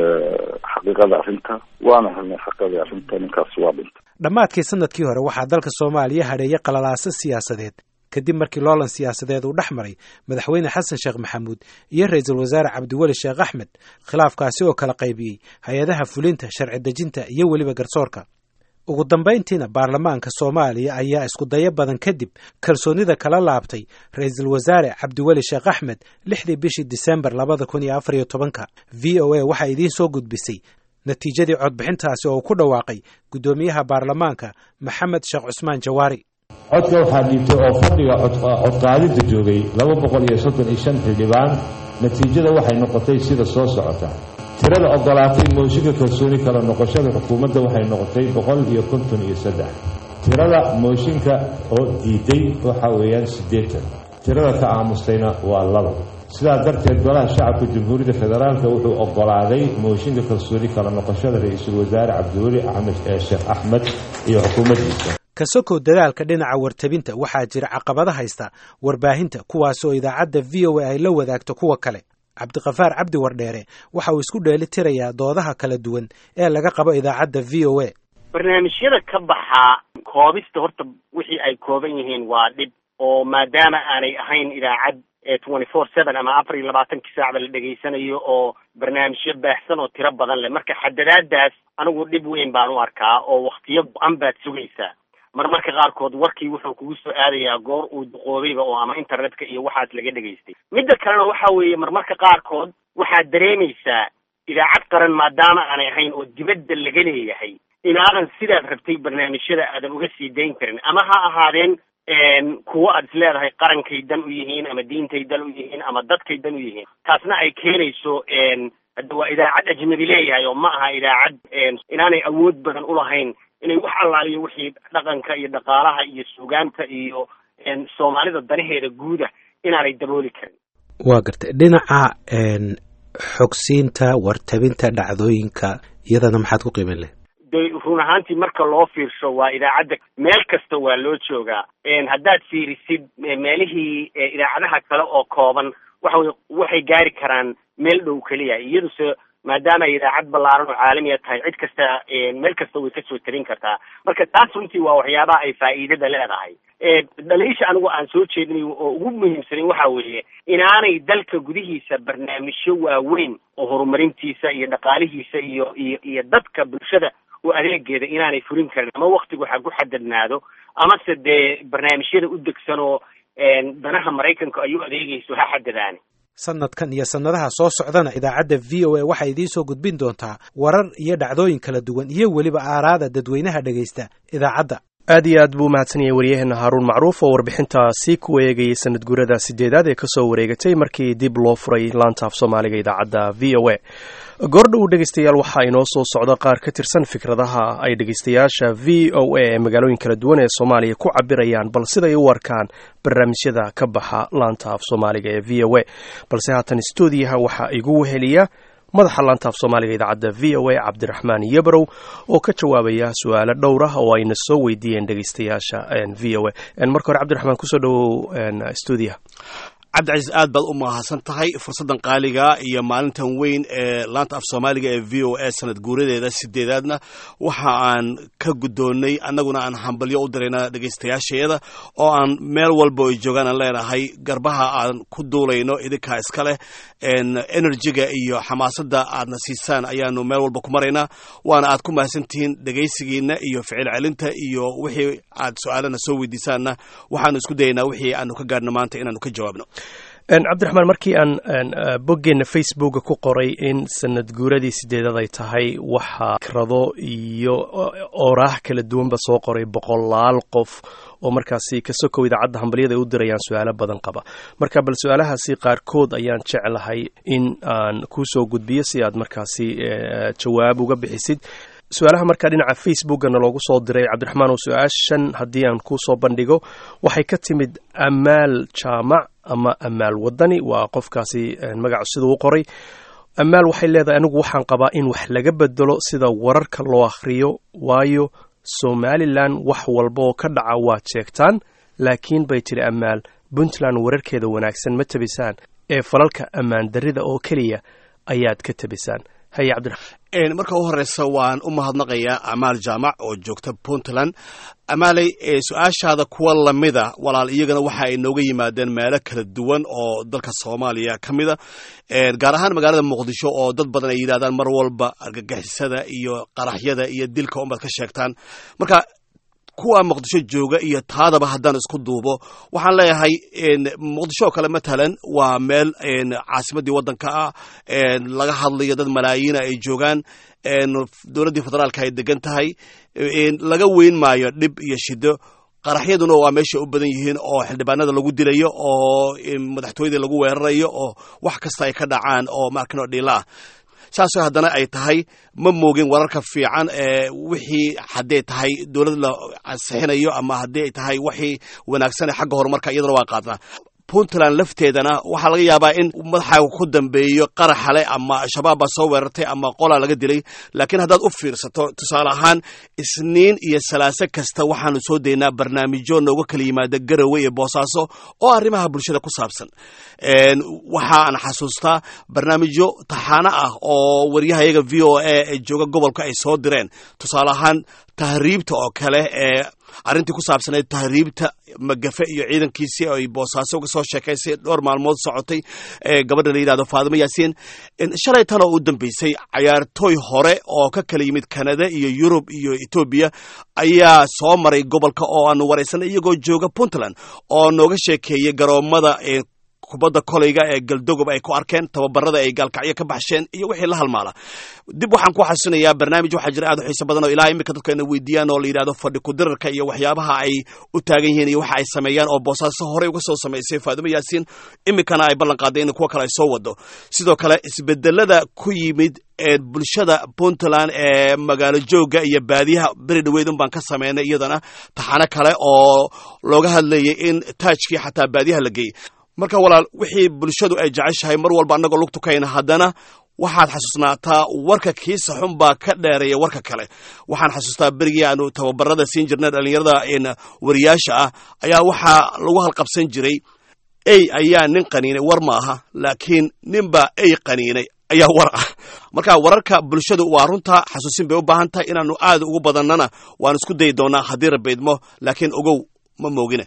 xaqiiqada arrinta waana helnay xaqiiqadii arrinta ninkaasi waa dhintay dhammaadkii sanadkii hore waxaa dalka soomaaliya hadheeyay qalalaaso siyaasadeed kadib markii loolan siyaasadeed uu dhex maray madaxweyne xasan sheekh maxamuud iyo ra-iisul wasaare cabdiweli sheekh axmed khilaafkaasi oo kala qaybiyey hay-adaha fulinta sharci dejinta iyo weliba garsoorka ugu dambayntiina baarlamaanka soomaaliya ayaa isku dayo badan kadib kalsoonida kala laabtay ra-iisul wasaare cabdiweli sheekh axmed lixdii bishii disembar labada kun iyo afar iyo tobanka v o a waxaa idiin soo gudbisay natiijadii codbixintaasi oo uu ku dhawaaqay guddoomiyaha baarlamaanka maxamed sheekh cusmaan jawaari codka waxaa dhiibtay oo fadhiga codqaadinta joogay laba boqol iyo soddon iyo shan xildhibaan natiijada waxay noqotay sida soo socota tirada ogolaatay mooshinka kalsooni kala noqoshada xukuumadda waxay noqotay boqol iyo konton iyo saddex tirada mooshinka oo diiday waxa weeyaan siddeetan tirada ka aamustayna waa laba sidaa darteed golaha shacabka jamhuuriyadda federaalka wuxuu ogolaaday mooshinka kalsooni kala noqoshada ra-iisul wasaare cabdiweli axmed ee sheekh axmed iyo xukuumaddiisa ka sokow dadaalka dhinaca wartabinta waxaa jira caqabada haysta warbaahinta kuwaasoo idaacadda v o a ay la wadaagto kuwa kale cabdiqafaar cabdi wardheere waxa uu isku dheeli tirayaa doodaha kala duwan ee laga qabo idaacadda v o a barnaamijyada ka baxaa koobista horta wixii ay kooban yihiin waa dhib oo maadaama aanay ahayn idaacad twenty four seven ama afar iyo labaatankii saacba la dhegaysanayo oo barnaamijyo baahsan oo tiro badan leh marka xadadaadaas anigu dhib weyn baan u arkaa oo waktiyo go-an baad sugaysaa marmarka qaarkood warkii wuxuu kugu soo aadayaa goor uu duqoobayba oo ama internetka iyo waxaas laga dhegaystay midda kalena waxa weeye marmarka qaarkood waxaad dareemaysaa idaacad qaran maadaama aanay ahayn oo dibadda laga leeyahay inaadan sidaad rabtay barnaamijyada aadan uga sii dayn karin ama ha ahaadeen kuwo aad is leedahay qarankay dan u yihiin ama diintay dan u yihiin ama dadkay dan u yihiin taasna ay keenayso hadda waa idaacad ajnabi leeyahay oo ma aha idaacad inaanay awood badan ulahayn inay wax allaaliyo wixii dhaqanka iyo dhaqaalaha iyo suugaanta iyo soomaalida danaheeda guuda inaanay dabooli karin waa gartay dhinaca xogsiinta wartabinta dhacdooyinka iyadana maxaad ku qiimin leh de run ahaantii marka loo fiirsho waa idaacadda meel kasta waa loo joogaa haddaad fiirisid meelihii idaacadaha kale oo kooban waxa wey waxay gaari karaan meel dhow keliya iyaduse maadaama ay idaacad ballaaran oo caalamiya tahay cid kasta meel kasta way kasoo tarin kartaa marka taas runtii waa waxyaabaha ay faa'iidada leedahay dhaliisha anigu aan soo jeedinayo oo ugu muhiimsanin waxa weeye inaanay dalka gudihiisa barnaamijyo waaweyn oo horumarintiisa iyo dhaqaalihiisa iyo iyo iyo dadka bulshada oo adeegeeda inaanay furin karin ama waktigu ha ku xadadnaado amase dee barnaamijyada u degsan oo danaha maraykanka ay u adeegayso ha xadadaane sanadkan iyo sannadaha soo socdana idaacadda v o a waxay idiin soo gudbin doontaa warar iyo dhacdooyin kala duwan iyo weliba aaraada dadweynaha dhegaysta idaacadda aad iyo aad buu mahadsan yahay waryaheena haaruun macruuf oo warbixintaasi ku eegayay sanad guurada sideedaad ee kasoo wareegatay markii dib loo furay laanta af soomaaliga idaacadda v o a goordhow dhegaystayaal waxaa inoo soo socda qaar ka tirsan fikradaha ay dhegaystayaasha v o a ee magaalooyin kala duwan ee soomaaliya ku cabirayaan bal siday u arkaan barnaamijyada ka baxa laanta af soomaaliga ee v o a balse haatan stuudiyaha waxaa igu weheliya madaxa laanta af soomaaliga idaacadda v o a cabdiraxmaan yebrow oo ka jawaabaya su-aalo dhowr ah oo ayna soo weydiiyeen dhegaystayaasha v o a marka hore cabdiraxmaan kusoo dhawow stuudiyaha cabdicasiis aad baad u mahadsan tahay fursaddan qaaliga iyo maalintan weyn ee laanta af soomaaliga ee v o a sanad guuradeeda sideedaadna waxa aan ka guddoonnay annaguna aan hambalyo u dirayna dhegaystayaashayada oo aan meel walba ay joogaan aan leenahay garbaha aan ku duulayno idinkaa iska leh enerjiga iyo xamaasadda aadna siisaan ayaanu meel walba ku maraynaa waana aad ku mahadsantihiin dhegaysigiina iyo ficil celinta iyo wixii aad su-aalana soo weydiisaanna waxaanu isku dayaynaa wixii aanu ka gaarhno maanta inaanu ka jawaabno cabdiraxmaan markii aan boggeenna facebooka ku qoray in sanad guuradii sideedad ay tahay waxaa fikrado iyo ooraah kala duwanba soo qoray boqolaal qof oo markaasi ka sokow idaacadda hambalyada ay u dirayaan su-aalo badan qaba marka bal su-aalahaasi qaarkood ayaan jeclahay in aan kuu soo gudbiyo si aad markaasi jawaab uga bixisid su-aalaha markaa dhinaca facebookana loogu soo diray cabdiraxmaan oo su-aashan haddii aan kuu soo bandhigo waxay ka timid amaal jaamac ama amaal wadani waa qofkaasi magacu siduu u qoray amaal waxay leedahay anigu waxaan qabaa in wax laga bedelo sida wararka loo akhriyo waayo somalilan wax walba oo ka dhaca waad sheegtaan laakiin bay tiri ammaal puntland wararkeeda wanaagsan ma tabisaan ee falalka ammaan darrida oo keliya ayaad ka tabisaan haye cabdiraxmaan marka u horeysa waan u mahadnaqayaa amaal jaamac oo joogta puntland amaaley su-aashaada kuwa lamida walaal iyagana waxa ay nooga yimaadeen meelo kala duwan oo dalka soomaaliya ka mida gaar ahaan magaalada muqdisho oo dad badan ay yidhahdaan mar walba argagixisada iyo qaraxyada iyo dilka unbaad ka sheegtaan marka kuwa muqdisho jooga iyo taadaba haddaan isku duubo waxaan leeyahay muqdisho oo kale matalan waa meel caasimadii waddanka ah laga hadlayo dad malaayiina ay joogaan dowladdii federaalka ay degan tahay laga weyn maayo dhib iyo shido qaraxyaduna waa meesha u badan yihiin oo xildhibaanada lagu dilayo oo madaxtooyadii lagu weerarayo oo wax kasta ay ka dhacaan oo markano dhiila ah saasoo haddana ay tahay ma moogin wararka fiican ee wixii hadday tahay dowlad la ansixinayo ama haddii ay tahay wixii wanaagsan ee xagga horumarka iyadana waa qaadnaa puntland lafteedana waxaa laga yaabaa in madaxaaga ku dambeeyo qaraxale ama al-shabaab baa soo weerartay ama qolaa laga dilay laakiin haddaad u fiirsato tusaale ahaan isniin iyo salaase kasta waxaanu soo daynaa barnaamijyo nooga kala yimaada garowe iyo boosaaso oo arrimaha bulshada ku saabsan waxaan xasuustaa barnaamijyo taxaano ah oo waryahayaga v o a ee jooga gobolka ay soo direen tusaale ahaan tahriibta oo kale ee arrintii ku saabsanayd tahriibta magafe iyo ciidankiisii ay boosaaso uga soo sheekaysay dhowr maalmood socotay gabadha la yidhahdo faadimo yaasiin shalay tan oo u dambeysay cayaartooy hore oo ka kala yimid kanada iyo yurub iyo etoobiya ayaa soo maray gobolka oo aanu waraysanay iyagoo jooga puntland oo nooga sheekeeyey garoomada kubadda kolayga ee galdogob ay ku arkeen tababarada ay gaalkacyo ka baxsheen iyo wixii la halmaala dib waxaan ku xasuusinayaa barnaamij waxaa jira aad u xiiso badan oo ilaa iminka dadku ayna weydiiyaan oo la yidhahdo fadhi kudirarka iyo waxyaabaha ay u taagan yihiin iyo waxa ay sameeyaan oo boosaaso horey uga soo samaysay faadimo yaasiin iminkana ay ballan qaaday in kuwa kale ay soo wado sidoo kale isbedelada ku yimid ee bulshada puntland ee magaalo jooga iyo baadiyaha beri dhaweyd un baan ka sameynay iyadana taxano kale oo looga hadlayay in taajkii xataa baadiyaha la geeyey marka walaal wixii bulshadu ay jeceshahay mar walba annagoo lug tukayna haddana waxaad xasuusnaataa warka kiisa xun baa ka dheereeya warka kale waxaan xasuustaa berigii aanu tababarada siin jirnay dhallinyarada wariyaasha ah ayaa waxaa lagu halqabsan jiray ey ayaa nin qaniinay war ma aha laakiin ninbaa ey qaniinay ayaa war ah marka wararka bulshadu waa runta xasuusin bay u baahan tahay inaanu aad ugu badannana waan isku dayi doonaa haddii rabaydmo laakiin ogow ma moogine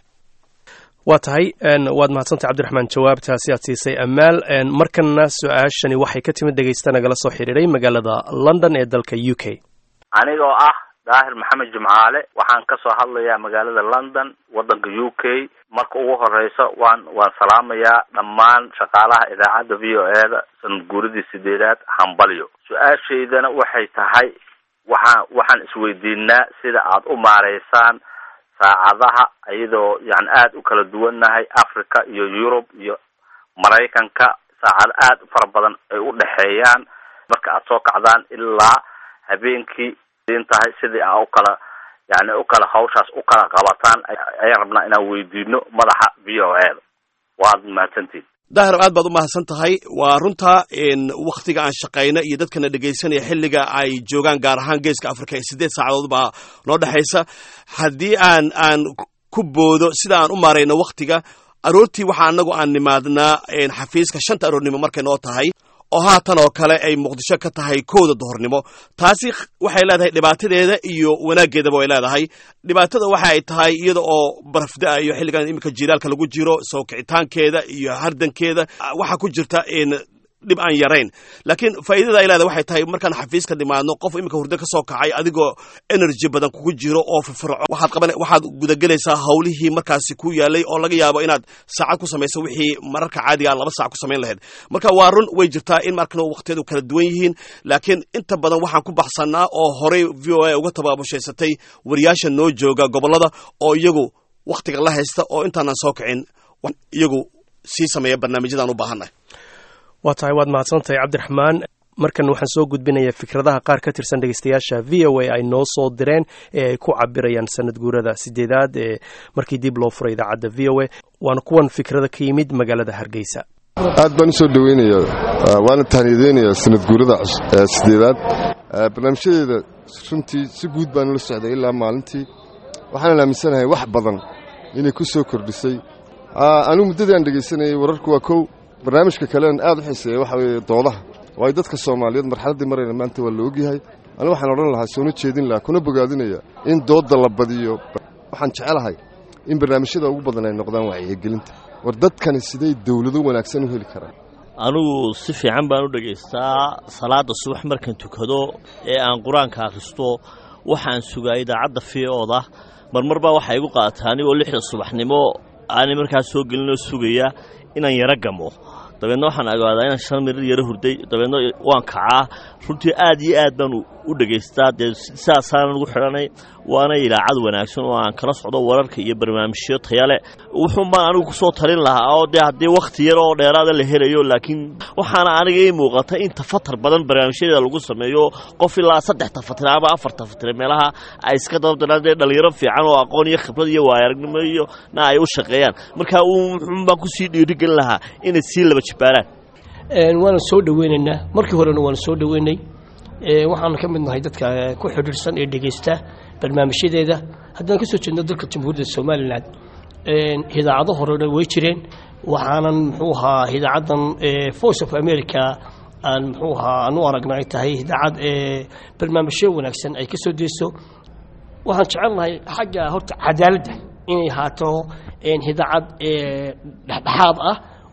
waa tahay waad mahadsantay cabdiraxmaan jawaabtaasi aad siisay amaal markanna su-aashani waxay ka timid dhegaysta nagala soo xidhiiray magaalada london ee dalka u k anigoo ah daahir maxamed jimcaale waxaan ka soo hadlayaa magaalada london waddanka u k marka ugu horeysa waan waan salaamayaa dhammaan shaqaalaha idaacadda v o e da sanad guuridii sideedaad hambalyo su-aashaydana waxay tahay waxaan waxaan isweydiinaa sida aad u maareysaan saacadaha iyadoo yani aada u kala duwannahay africa iyo yurub iyo maraykanka saacado aada u fara badan ay u dhexeeyaan marka aad soo kacdaan ilaa habeenkii in tahay sidii aa u kala yani u kala hawshaas u kala qabataan ayaan rabnaa inaan weydiino madaxa v o e da waad mahadsantihin daahir aad baad u mahadsan tahay waa runta wakhtiga aan shaqayno iyo dadkana dhegaysanaya xilliga ay joogaan gaar ahaan geeska africa ee siddeed saacadood baa noo dhexaysa haddii aan aan ku boodo sida aan u maarayno wakhtiga aroortii waxaa annagu aan nimaadnaa xafiiska shanta aroornimo markay noo tahay oo haatan oo kale ay muqdisho ka tahay kowda duhornimo taasi waxay leedahay dhibaatadeeda iyo wanaaggeedaba way leedahay dhibaatada waxa ay tahay iyada oo barafda iyo xilligan iminka jiilaalka lagu jiro soo kicitaankeeda iyo hardankeeda waxaa ku jirta dhib aan yarayn laakiin faa'iidada ay leedahay waxay tahay markaan xafiiska dhimaadno qof iminka hurdo ka soo kacay adigoo energy badan kugu jiro oo firfirco waxaad qaban waxaad gudagelaysaa hawlihii markaasi ku yaalay oo laga yaabo inaad saacad ku samayso wixii mararka caadiga laba saac ku samayn lahayd marka waa run way jirtaa in markana waqtiyadu kala duwan yihiin laakiin inta badan waxaan ku baxsanaa oo horey v o a uga tabaabushaystatay wariyaasha noo jooga gobollada oo iyagu wakhtiga la haysta oo intaanan soo kicin iyagu sii sameeya barnaamijyadaan u baahannahay waa tahay waad mahadsantahay cabdiraxmaan markan waxaan soo gudbinayaa fikradaha qaar ka tirsan dhegeystayaasha v o a ay noo soo direen ee ay ku cabirayaan sanad guurada sideedaad ee markii dib loo furay idaacadda v o a waana kuwan fikrada ka yimid magaalada hargeysa aad baan usoo dhoweynayaa waana tahniyadeynayaa sanad guurada sideedaad barnaamijyadeeda runtii si guud baan ula socday ilaa maalintii waxaan aaminsanahay wax badan inay ku soo kordhisay anigu muddadii aan dhegaysanayay wararku waa kow barnaamijka kalean aad u xiiseeya waxa weeye doodaha waayo dadka soomaaliyeed marxaladdii marayna maanta waa la ogyahay anigu waxaan odhan lahaa soona jeedin lahaa kuna bogaadinaya in doodda la badiyo waxaan jecelahay in barnaamijyada ugu badan ay noqdaan wacyigelinta war dadkani siday dawlado wanaagsan u heli karaan anigu si fiican baan u dhegaystaa salaadda subax markaan tukado ee aan qur-aanka akhristo waxaan sugaa idaacadda fiooda marmar baa waxaa igu qaata anigoo lixda subaxnimo aanay markaas soo gelinoo sugaya inaan yaro gamo dabeedna waxaan ogaadaa inaan shan mirir yaro hurday dabeedna waan kacaa runtii aad iyo aad baan u dhegaystaa dee sidaasaanan ugu xidhanay waana ilaacad wanaagsan oo aan kala socdo wararka iyo barnaamijyo tayale wuxuun baan anigu kusoo talin lahaa oo dee haddii wakhti yar oo dheeraada la helayo laakiin waxaana aniga ii muuqata in tafatar badan barnaamijyadeeda lagu sameeyo qof ilaa saddex tafatire ama afar tafatire meelaha ay iska dababdanaan dee dhallinyaro fiican oo aqoon iyo khibrad iyo waayaragnimo iyo na ay u shaqeeyaan marka wuxuun baan kusii dhiirigelin lahaa inay sii laba jibaaraan waana soo dhoweynaynaa markii horena waana soo dhoweynay waxaana ka mid nahay dadka ku xidhiirsan ee dhegaysta barnaamijyadeeda haddaan ka soo jeedno dalka jamhuuriyadda somalilan idaacado horena way jireen waxaanan muxuu ahaa idaacaddan voice of america aan muxuu ahaa aan u aragna ay tahay idaacad barnaamijyo wanaagsan ay ka soo deyso waxaan jecelnahay xagga horta cadaaladda inay ahaato idaacad dhexdhexaad ah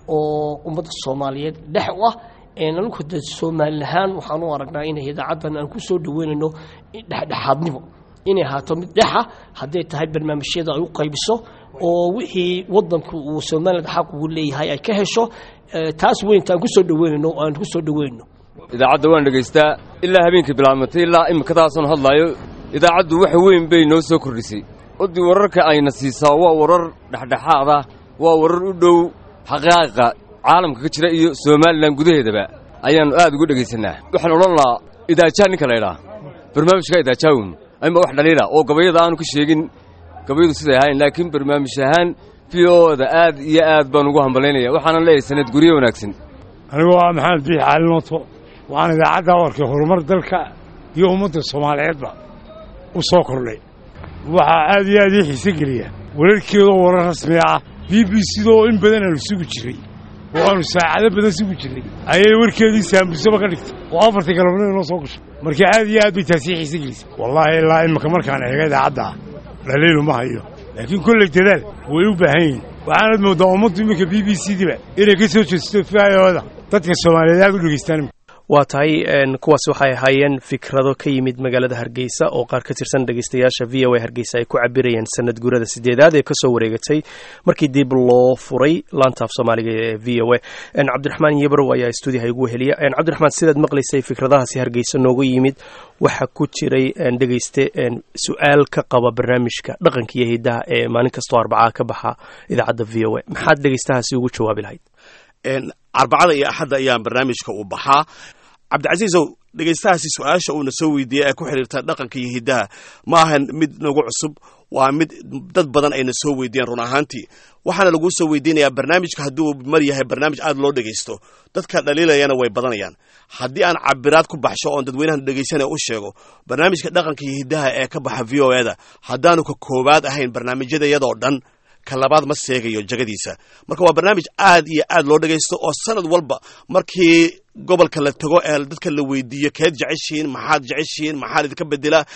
oo ummadda soomaaliyeed dhex u ah anigu de soomaali ahaan waxaan u aragnaa inay idaacaddan aan ku soo dhaweynayno dhexdhexaadnimo inay ahaato mid dhexa hadday tahay barnaamijyada ay u qaybiso oo wixii wadanku uu somaliland xaq ugu leeyahay ay ka hesho taas weynta aan ku soo dhaweynayno aan ku soo dhaweynno idaacadda waan dhegaystaa ilaa habeenkii bilaabmatay ilaa imikadaasan hadlaayo idaacaddu wax weyn bay noo soo kordhisay oddii wararka ayna siisaa waa warar dhexdhexaad ah waa warar u dhow xaqaa'iqa caalamka ka jira iyo somalilan gudaheedaba ayaannu aad ugu dhegaysanaa waxaan odhan lahaa idaajaa ninka laydhaa barnaamijka idaajaawun ama wax dhaliila oo gabayada aanu ka sheegin gabayadu siday ahayn laakiin barnaamij ahaan v o-da aad iyo aad baan ugu hambalaynaya waxaanan leeyahay sanad guryo wanaagsan anigoo ah maxamed biix cali nooto waxaan idaacadda warkay horumar dalka iyo ummadda soomaaliyeedba u soo kordhay waxaa aad iyo aad ii xiise geliya wararkeedoo warar rasmi ah b b cda oo in badan aanu sugi jiray oo aanu saacado badan sugi jirnay ayay warkeedii saambusaba ka dhigtay oo afartii galabnimo inoo soo gashay marka aad iyo aad bay taasii xiise gelisay wallaahi ilaa imika markaan eega idaacadda ah dhaliilu ma hayo laakiin kolley dadaal way u baahan yihiin waxaanad mooddaa ummaddu iminka b b c diba inay ka soo jeesto fiayooda dadka soomaaliyeed aad u dhegaystaan waa tahay kuwaas waxay ahaayeen fikrado ka yimid magaalada hargeysa oo qaar ka tirsan dhegeystayaasha v o a hargeysa ay ku cabirayeen sanad guurada sideedaad ee kasoo wareegatay markii dib loo furay laantaaf soomaaliga ee v o a cabdiraxmaan yebrow ayaa stuudiyaha igu weheliya cabdiraxmaan sidaad maqlaysay fikradahaasi hargeysa nooga yimid waxaa ku jiray dhegeyste su-aal ka qaba barnaamijka dhaqanka iyo hidaha ee maalin kastoo arbacaa ka baxa idaacadda v o a maxaad dhegeystahaasi ugu jawaabi lahayd arbacada iyo axadda ayaan barnaamijka u baxaa cabdicasiisow dhegaystahaasi su-aasha uuna soo weydiiyey ee ku xidhiirta dhaqanka iyo hiddaha ma ahan mid nagu cusub waa mid dad badan ayna soo weydiiyeen run ahaantii waxaana laguu soo weydiinayaa barnaamijka hadduu mar yahay barnaamij aad loo dhegaysto dadka dhaliilayana way badanayaan haddii aan cabiraad ku baxsho oon dadweynahan dhegaysanaya u sheego barnaamijka dhaqanka iyo hiddaha ee ka baxa v o eda haddaanu ka koowaad ahayn barnaamijyada iyadoo dhan ka labaad ma seegayo jagadiisa marka waa barnaamij aad iyo aad loo dhagaysto oo sanad walba markii gobolka la tago ee dadka la weydiiyo keed jeceshihiin maxaad jeceshihiin maxaad idinka bedelaa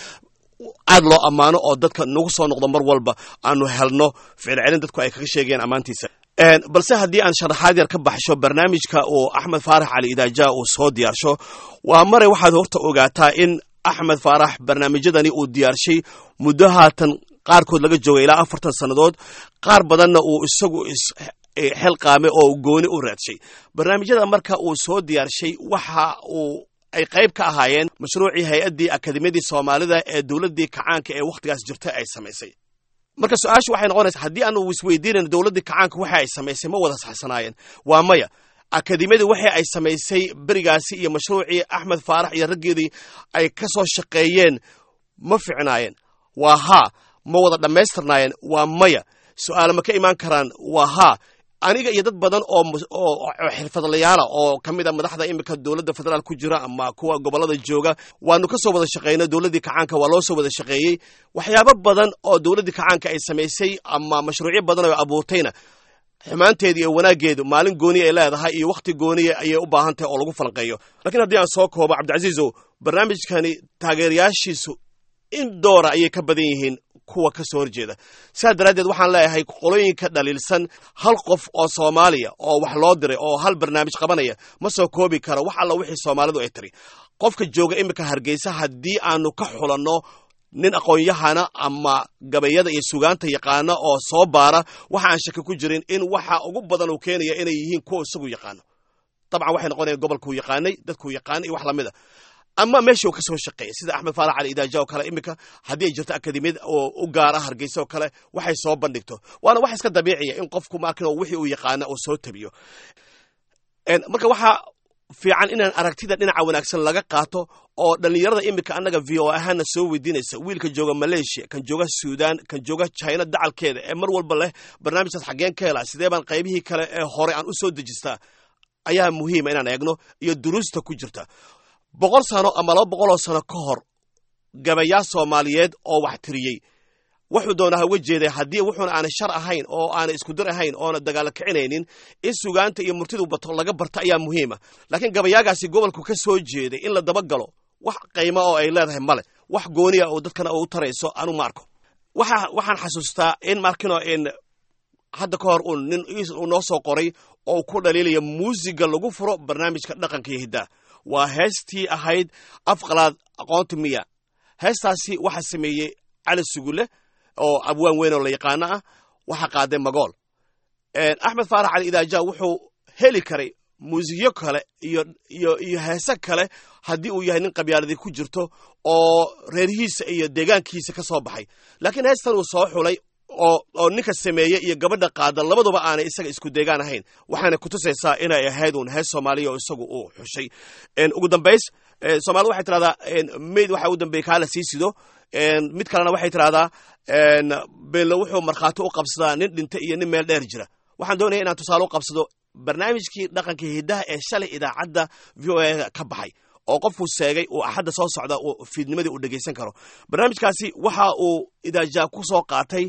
aad loo ammaano oo dadka nagu soo noqdo mar walba aanu helno ficilcelin dadku ay kaga sheegayaan ammaantiisa balse haddii aan sharaxaad yar ka baxsho barnaamijka uu axmed faarax cali idaaja uu soo diyaarsho waa maray waxaad horta ogaataa in axmed faarax barnaamijyadani uu diyaarshay muddo haatan qaarkood laga joogay ilaa afartan sannadood qaar badanna uu isagu xel qaame oo gooni u raadshay barnaamijyada marka uu soo diyaarshay waxa uu ay qayb ka ahaayeen mashruucii hay-addii akademiyadii soomaalida ee dowladdii kacaanka ee wakhtigaas jirta ay samaysay marka su-aashu waxay noqonaysaa haddii aanu isweydiinayno dowladdii kacaanka waxa ay samaysay ma wada saxsanaayeen waa maya akademiyadii waxa ay samaysay berigaasi iyo mashruucii axmed faarax iyo raggeedii ay ka soo shaqeeyeen ma ficnaayeen waa haa ma wada dhammaystirnaayeen waa maya su-aale ma ka imaan karaan waa haa aniga iyo dad badan oo oo xirfadlayaala oo ka mid a madaxda iminka dowladda federaal ku jira ama kuwa gobolada jooga waanu ka soo wada shaqaynay dowladdii kacaanka waa loo soo wada shaqeeyey waxyaabo badan oo dowladdii kacaanka ay samaysay ama mashruucyo badan oo abuurtayna xumaanteeda iyo wanaaggeedu maalin gooniya ay leedahay iyo wakhti gooniya ayay u baahan tahay oo lagu falanqeeyo lakiin haddii aan soo koobo cabdicasiizow barnaamijkani taageerayaashiisu in doora ayay ka badan yihiin kuwa ka soo horjeeda sidaas daraaddeed waxaan leeyahay qolooyinka dhaliilsan hal qof oo soomaaliya oo wax loo diray oo hal barnaamij qabanaya ma soo koobi karo wax alla wixii soomaalidu ay tiri qofka jooga iminka hargeysa haddii aanu ka xulanno nin aqoon-yahana ama gabayada iyo sugaanta yaqaana oo soo baara waxa aan shaki ku jirin in waxa ugu badan uu keenaya inay yihiin kuwa isagu yaqaano dabcan waxay noqonayaan gobolkuu yaqaanay dadkuu yaqaanay iyo wax lamid a ama meeshii uu ka soo shaqeeyay sida axmed faarax cali idaaja oo kale iminka haddii ay jirto akademiyad oo u gaara hargeysa oo kale waxay soo bandhigto waana wax iska dabiiciya in qofku markin wixii uu yaqaana uu soo tabiyo marka waxaa fiican inaan aragtida dhinaca wanaagsan laga qaato oo dhallinyarada iminka annaga v o ahaana soo weydiinaysa wiilka jooga malaysia kan jooga suudan kan jooga china dacalkeeda ee mar walba leh barnaamijkaas xaggeen ka helaa sidee baan qaybihii kale ee hore aan u soo dejistaa ayaa muhiima inaan eegno iyo duruusta ku jirta boqol sano ama laba boqoloo sano ka hor gabayaa soomaaliyeed oo wax tiriyey wuxuu doonaa uga jeeday haddii wuxuuna aanay shar ahayn oo aanay iskudir ahayn oona dagaalo kicinaynin in sugaanta iyo murtidu bato laga barto ayaa muhiima laakiin gabayaagaasi gobolku ka soo jeeday in la dabagalo wax qaymo oo ay leedahay male wax gooniya oo dadkana u tarayso anu ma arko waxa waxaan xasuustaa in markino in hadda ka hor uun nin uu noo soo qoray oo ku dhaliilaya muusiga lagu furo barnaamijka dhaqanka iyo hiddaha waa heestii ahayd afqalaad aqoonta miya heestaasi waxaa sameeyey cali sugule oo abwaan weyn oo la yaqaano ah waxaa qaaday magool axmed faarax cali idaaja wuxuu heli karay muusikyo kale iyo iyo iyo heese kale haddii uu yahay nin qabyaaladii ku jirto oo reerihiisa iyo deegaankiisa ka soo baxay laakiin heestan uu soo xulay oo oo ninka sameeye iyo gabadha qaada labaduba aanay isaga isku deegaan ahayn waxaana kutusaysaa inay ahayd uun hees soomaaliya oo isagu uu xushay ugu dambays soomaalida waxay tirahdaa mayd waxa u dambeeyey kaa la sii sido mid kalena waxay tirahdaa beenlo wuxuu markhaati u qabsadaa nin dhinta iyo nin meel dheer jira waxaan doonaya inaan tusaale u qabsado barnaamijkii dhaqanka hiddaha ee shalay idaacadda v o a ka baxay oo qofkuu seegay uu axadda soo socda fiidnimadii uu dhegaysan karo barnaamijkaasi waxa uu idaajaa ku soo qaatay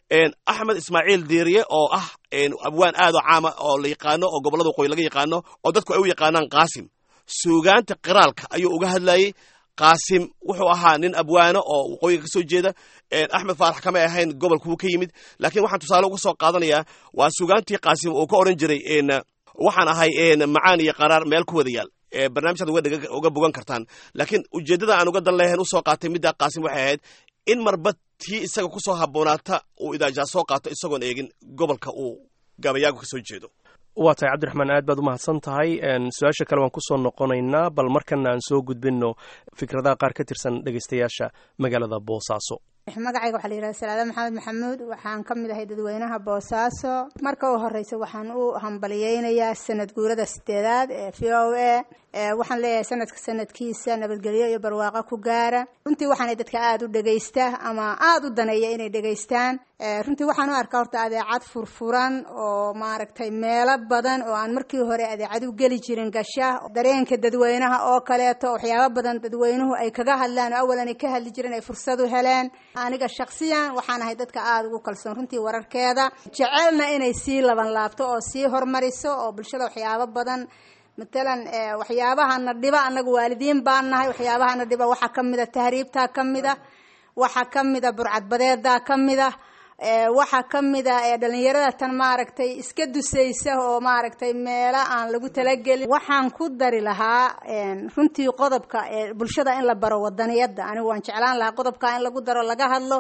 axmed ismaaciil diiriye oo ah abwaan aad oo caama oo la yaqaano oo gobollada waqooyi laga yaqaano oo dadku ay u yaqaanaan qaasim suugaanta qiraalka ayuu uga hadlayey qaasim wuxuu ahaa nin abwaano oo waqooyiga ka soo jeeda axmed faarax kamay ahayn gobolkuu ka yimid laakiin waxaan tusaale uga soo qaadanayaa waa suugaantii qaasim uu ka odhan jiray waxaan ahay macaan iyo qaraar meel ku wada yaal barnaamijkaad uga bogan kartaan laakiin ujeeddada aan uga dan lehayn usoo qaatay middaa qaasim waxay ahayd in marba tii isaga kusoo haboonaata uu idaajaa soo qaato isagoon eegin gobolka uu gabayaagu ka soo jeedo waa tahay cabdiraxmaan aad baad u mahadsan tahay su-aasha kale waan kusoo noqonaynaa bal markana aan soo gudbinno fikradaha qaar ka tirsan dhegaystayaasha magaalada boosaaso magacayga waxaa la yidhahda salaada maxamed maxamuud waxaan ka mid ahay dadweynaha boosaaso marka u horeysa waxaan u hambaliyeynayaa sanad guurada sideedaad ee v o a waxaan leeyahay sanadka sanadkiisa nabadgelyo iyo barwaaqo ku gaara runtii waxaanay dadka aada u dhegaysta ama aada u daneeya inay dhegaystaan runtii waxaan u arkaa horta adeecad furfuran oo maaragtay meelo badan oo aan markii hore adeecad u geli jirin gasha dareenka dadweynaha oo kaleeto waxyaabo badan dadweynuhu ay kaga hadlaan oo awalan ay ka hadli jireen ay fursad u heleen aniga shaksiyan waxaan ahay dadka aada ugu kalsoon runtii wararkeeda jecelna inay sii laban laabto oo sii hormariso oo bulshada waxyaabo badan matalan waxyaabahana dhiba annaga waalidiin baan nahay waxyaabahana dhiba waxaa ka mid a tahriibtaa ka mid a waxaa ka mid a burcadbadeedaa ka mid a waxaa ka mid a dhalinyarada tan maaragtay iska dusaysa oo maaragtay meelo aan lagu talagelin waxaan ku dari lahaa runtii qodobka bulshada in la baro wadaniyadda anigu waan jeclaan lahaa qodobka in lagu daro laga hadlo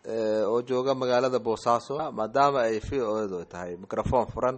oo jooga magaalada boosaaso maadaama ay v o edu tahay microphone furan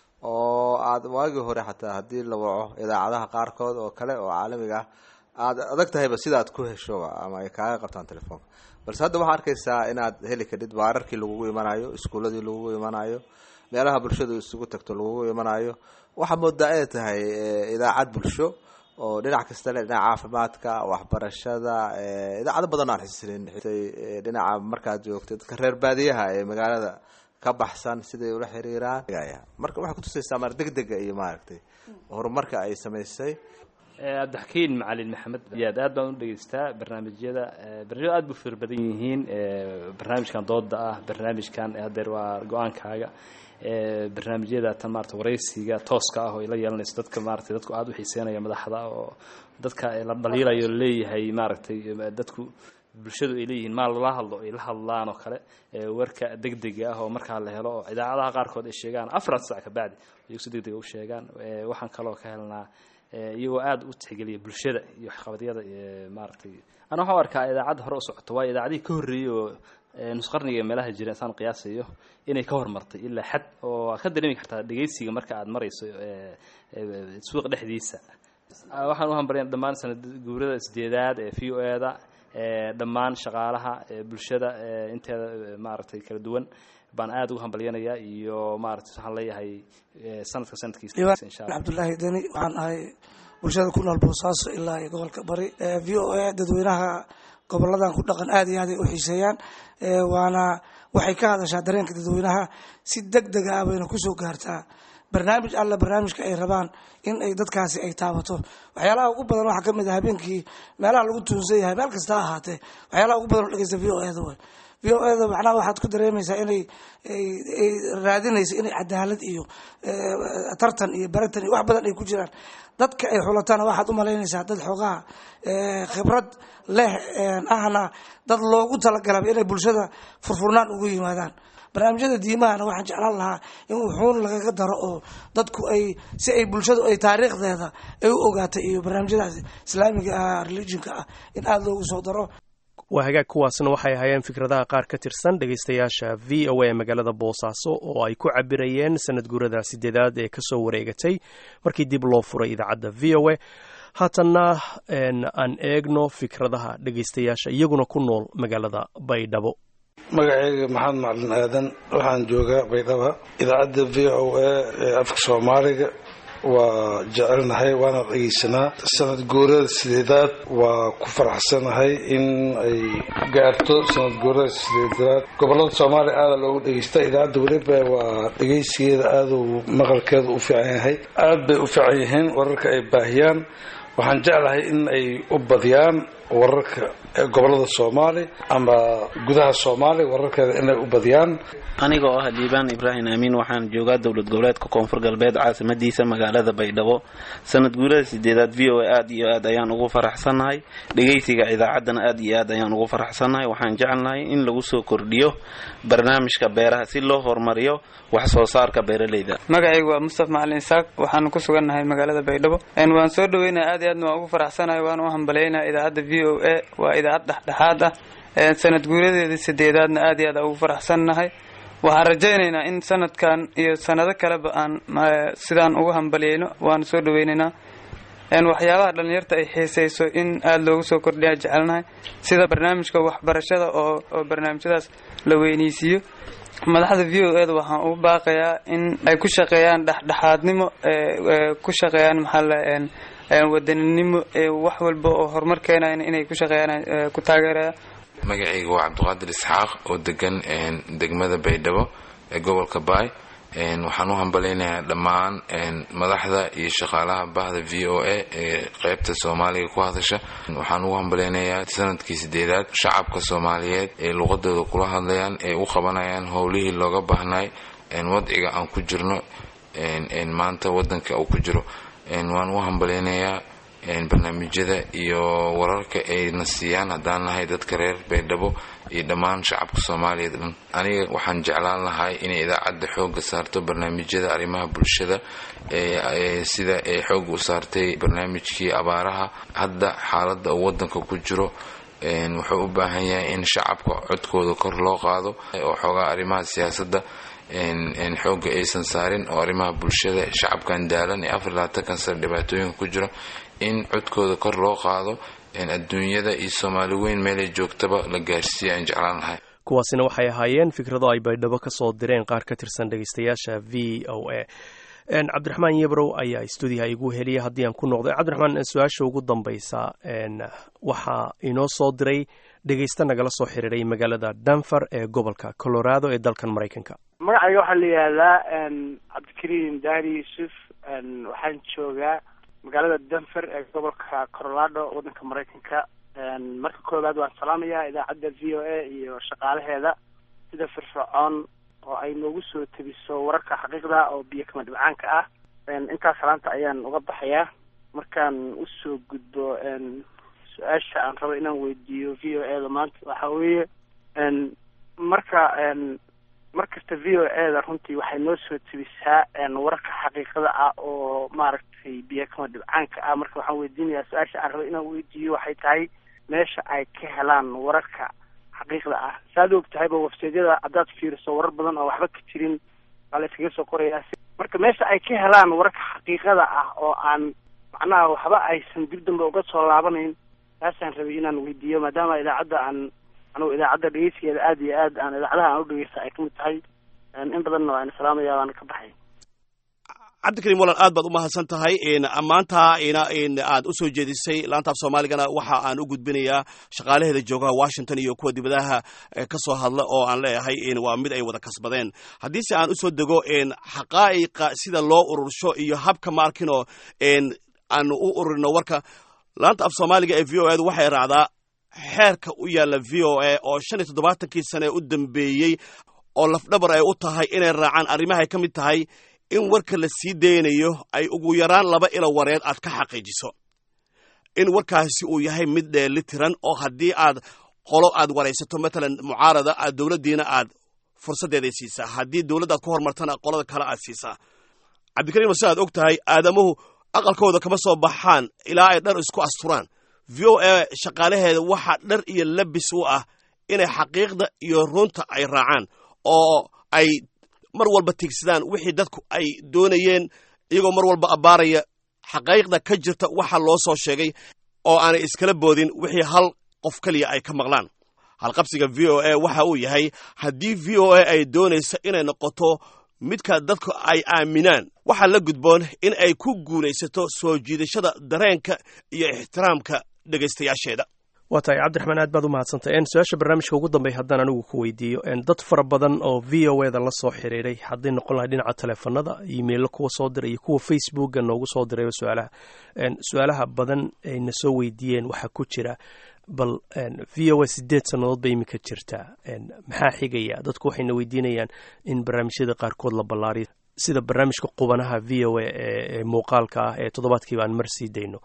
oo aada waagii hore xataa haddii la waco idaacadaha qaarkood oo kale oo caalamiga ah aada adag tahayba sidaad ku heshoba ama ay kaaga qabtaan telefoonka balse hadda waxaa arkaysaa inaad heli kadhid baararkii lagugu imanayo iskuuladii lagugu imanayo meelaha bulshadu isugu tagto lagugu imanayo waxaa moodaa inay tahay idaacad bulsho oo dhinac kasta le dhinaca caafimaadka waxbarashada idaacado badan aan xisrin dhinaca markaad joogtay dadka reer baadiyaha ee magaalada ka baxsan siday ula xiriiraan marka waxay kutusaysaa maar degdega iyo maaragtay horumarka ay samaysay cabdixakiin macalin maxamed yaad aad baan u dhegeystaa barnaamijyada barnaamijyada aad bu fir badan yihiin barnaamijkan dooda ah barnaamijkan hadeer waa go-aankaaga barnaamijyada tan maarata waraysiga tooska ah oo ay la yeelanayso dadka maaragtay dadku aada u xiiseynaya madaxda oo dadka la dhaliilayo leeyahay maaragtay dadku bulshadu ay leeyihiin maal lala hadlo ay la hadlaan oo kale warka degdega ah oo markaa la helo oo idaacadaha qaarkood ay sheegaan afar sac kabacdi iyagu si degdega u sheegaan waxaan kaloo ka helnaa iyagoo aada u tixgeliya bulshada iyo waxqabadyada maaragtay ana waxaan u arkaa idaacadda hore u socoto waayo idaacadihii ka horreeyey oo nusqarniga meelaha jira saan qiyaasayo inay ka hormartay ilaa xad oo aad ka dareemi kartaa dhegeysiga marka aad marayso suuqa dhexdiisa waxaan u hambalyan dhammaan sanad guurada sideedaad ee v o e da dhammaan shaqaalaha bulshada inteeda maaragtay kala duwan baan aada ugu hambalyanayaa iyo maarata waxaan leeyahay sanadka sanadkiisa insha allah cabdullaahi deni waxaan ahay bulshada ku nool boosaaso ilaa iyo gobolka bari v o a dadweynaha goboladan ku dhaqan aada iyo aad ay u xiiseeyaan waana waxay ka hadashaa dareenka dadweynaha si deg dega ah bayna kusoo gaartaa barnaamij alla barnaamijka ay rabaan in ay dadkaasi ay taabato waxyaalaha ugu badan waxaa kamid ah habeenkii meelaha lagu tuunsan yahay meel kasta ha ahaatee waxyaalaha ugu badan oo dhegeysta v o e da way v o e da macnaha waxaad ku dareemaysaa inay ay raadinayso inay cadaalad iyo tartan iyo baratan iyo wax badan ay ku jiraan dadka ay xulatana waxaad u malaynaysaa dad xoogaha khibrad leh ahna dad loogu talagalaba inay bulshada furfurnaan ugu yimaadaan barnaamijyada diimahana waxaan jeclaan lahaa in wuxuun lagaga daro oo dadku ay si ay bulshadu ay taariikhdeeda ay u ogaatay iyo barnaamijyadaas islaamiga ah religionka ah in aada loogu soo daro waa hagaag kuwaasna waxay ahaayeen fikradaha qaar ka tirsan dhegaystayaasha v o a magaalada boosaaso oo ay ku cabirayeen sanad guurada sideedaad ee kasoo wareegatay markii dib loo furay idaacadda v o a haatanna aan eegno fikradaha dhegaystayaasha iyaguna ku nool magaalada baydhabo magacayga maxamed macalin aadan waxaan joogaa baydhaba idaacadda v o a ee afka soomaaliga waa jecelnahay waana dhegeysanaa sanad guurada sideedaad waa ku faraxsanahay in ay gaarto sanad guurada sideedaad gobolada soomaaliya aada loogu dhegeysta idaacadda weliba waa dhegeysigeeda aaduu maqalkeeda u fiican yahay aada bay u fiican yihiin wararka ay baahiyaan waxaan jeclahay in ay u badiyaan wararka gobolada soomaali ama gudaha soomaaliya wararkeeda inay u badiyaan aniga oo ah liibaan ibraahim amiin waxaan joogaa dowlad goboleedka koonfur galbeed caasimadiisa magaalada baydhabo sanad guurada sideedaad v o a aada iyo aad ayaan ugu faraxsannahay dhegeysiga idaacaddana aada iyo aad ayaan ugu faraxsannahay waxaan jecelnahay in lagu soo kordhiyo barnaamijka beeraha si loo horumariyo wax soo saarka beeraleyda magacaygu waa mustafa macalin isaaq waxaanu ku sugannahay magaalada baydhabo waan soo dhaweynaya aad iyo aadna waan ugu faraxsanahay waan u hambalaynaya idaacadda v o a waa idaacad dhexdhexaad ah sanad guuradeeda sideedaadna aad iyo aad ugu faraxsannahay waxaan rajaynaynaa in sanadkan iyo sanado kaleba aan sidaan ugu hambaliyeyno waanu soo dhaweynaynaa waxyaabaha dhalinyarta ay xiisayso in aada loogu soo kordhiya jecelnahay sida barnaamijka waxbarashada oo oo barnaamijyadaas la weyneysiiyo madaxda v o e da waxaan ugu baaqayaa in ay ku shaqeeyaan dhexdhexaadnimo ku shaqeeyaan maxaa wadaninimo wax walba oo horumar keenayan inay ku shaqeeyaan ku taageeraya magacayga waa cabdiqaadir isxaaq oo degan degmada baydhabo ee gobolka baay waxaan u hambalaynayaa dhammaan madaxda iyo shaqaalaha bahda v o a ee qeybta soomaaliga ku hadasha waxaan ugu hambalaynayaa sanadkii sideedaad shacabka soomaaliyeed ee luqadooda kula hadlayaan ee u qabanayaan howlihii looga baahnay wadciga aan ku jirno maanta wadanka uu ku jiro waan u hambalaynayaa barnaamijyada iyo wararka ayna siiyaan haddaan nahay dadka reer baydhabo iyo dhammaan shacabka soomaaliyeed dhan aniga waxaan jeclaan lahay inay idaacadda xooga saarto barnaamijyada arrimaha bulshada sida ay xooga u saartay barnaamijkii abaaraha hadda xaaladda uu wadanka ku jiro wuxuu u baahan yahay in shacabka codkooda kor loo qaado oo xoogaa arrimaha siyaasadda xooga aysan saarin oo arrimaha bulshada shacabkan daalan ee afar labaatankan sano dhibaatooyinka ku jiro in codkooda kor loo qaado adduunyada iyo soomaali weyn meelay joogtaba la gaarsiiya aan jeclaan lahay kuwaasina waxay ahaayeen fikrado ay baydhabo ka soo direen qaar ka tirsan dhegeystayaasha v o a cabdiraxmaan yebrow ayaa stuudiyaha igu heliya haddii aan ku noqday cabdiraxmaan su-aasha ugu dambaysa waxaa inoo soo diray dhegaysta nagala soo xiriiray magaalada denver ee gobolka colorado ee dalkan maraykanka magacayga waxaa la yihahdaa cabdikariim daari yuusuf waxaan joogaa magaalada denver ee gobolka colorado waddanka maraykanka marka koowaad waan salaamayaa idaacadda v o a iyo shaqaalaheeda sida firfircoon oo ay noogu soo tebiso wararka xaqiiqda oo biyo kama dhibcaanka ah intaas salaanta ayaan uga baxayaa markaan usoo gudbo su-aasha aan rabo inaan weydiiyo v o a da maanta waxa weeye marka mar kasta v o a da runtii waxay noo soo tebisaa wararka xaqiiqada ah oo maaragtay biyo kama dhibcaanka ah marka waxaan weydiinayaa su-aasha aan rabo inaan weydiiyo waxay tahay meesha ay ka helaan wararka xaqiiqda ah saad og tahayba websaydyada haddaad fiiriso warar badan oo waxba ka jirin waa la iskaga soo qorayaa marka meesha ay ka helaan wararka xaqiiqada ah oo aan macnaha waxba aysan dib dambe uga soo laabanayn taasaan rabay inaan weydiiyo maadaama idaacadda aan anugu idaacadda dhegeysigeeda aada iyo aad aan idaacadaha aan u dhegeysta ay kamid tahay in badanna waan salaamaya waana ka baxay cabdikariim walan aad baad u mahadsan tahay maanta aad u soo jeedisay laanta af soomaaligana waxa aan u gudbinayaa shaqaalaheeda joogaha washington iyo kuwa dibadaha ka soo hadla oo aan leeyahay waa mid ay wada kasbadeen haddiise aan usoo dego xaqaa'iqa sida loo urursho iyo habka maarkino aanu u ururino warka laanta af soomaaliga ee v o edu waxay raacdaa xeerka u yaalla v o a oo shan iyo toddobaatankii sane u dambeeyey oo lafdhabar ay u tahay inay raacaan arrimahay ka mid tahay in warka la sii daynayo ay ugu yaraan laba ilo wareed aad ka xaqiijiso in warkaasi uu yahay mid dheelitiran oo haddii aad qolo aad waraysato matalan mucaarada aad dowladdiina aad fursaddeeday siisaa haddii dowladda aad ku hormartana qolada kale aad siisaa cabdikariim si aad og tahay aadamuhu aqalkooda kama soo baxaan ilaa ay dhar isku asturaan v o a shaqaalaheeda waxaa dhar iyo labis u ah inay xaqiiqda iyo runta ay raacaan oo ay mar walba tiigsadaan wixii dadku ay doonayeen iyagoo mar walba abbaaraya xaqaaiqda ka jirta waxa loo soo sheegay oo aanay iskala boodin wixii hal qof keliya ay ka maqlaan halqabsiga v o a waxa uu yahay haddii v o a ay doonayso inay noqoto midka dadku ay aaminaan waxaa la gudboon in ay ku guulaysato soo jiidashada dareenka iyo ixtiraamka dhegaystayaasheeda waa tahay cabdiraxmaan aad baad u mahadsantay su-aasha barnaamijka ugu dambeya haddaan anigu ku weydiiyo dad fara badan oo v o eda la soo xiriiray hadday noqon lahay dhinaca teleefanada imeilo kuwa soo diray iyo kuwa facebooka noogu soo dirayba su-aalaha su-aalaha badan ayna soo weydiiyeen waxaa ku jira bal v o a sideed sannadood bay iminka jirtaa maxaa xigaya dadku waxayna weydiinayaan in barnaamijyada qaarkood la ballaariyo sida barnaamijka qubanaha v o a ee muuqaalka ah ee toddobaadkiiba aan mar sii dayno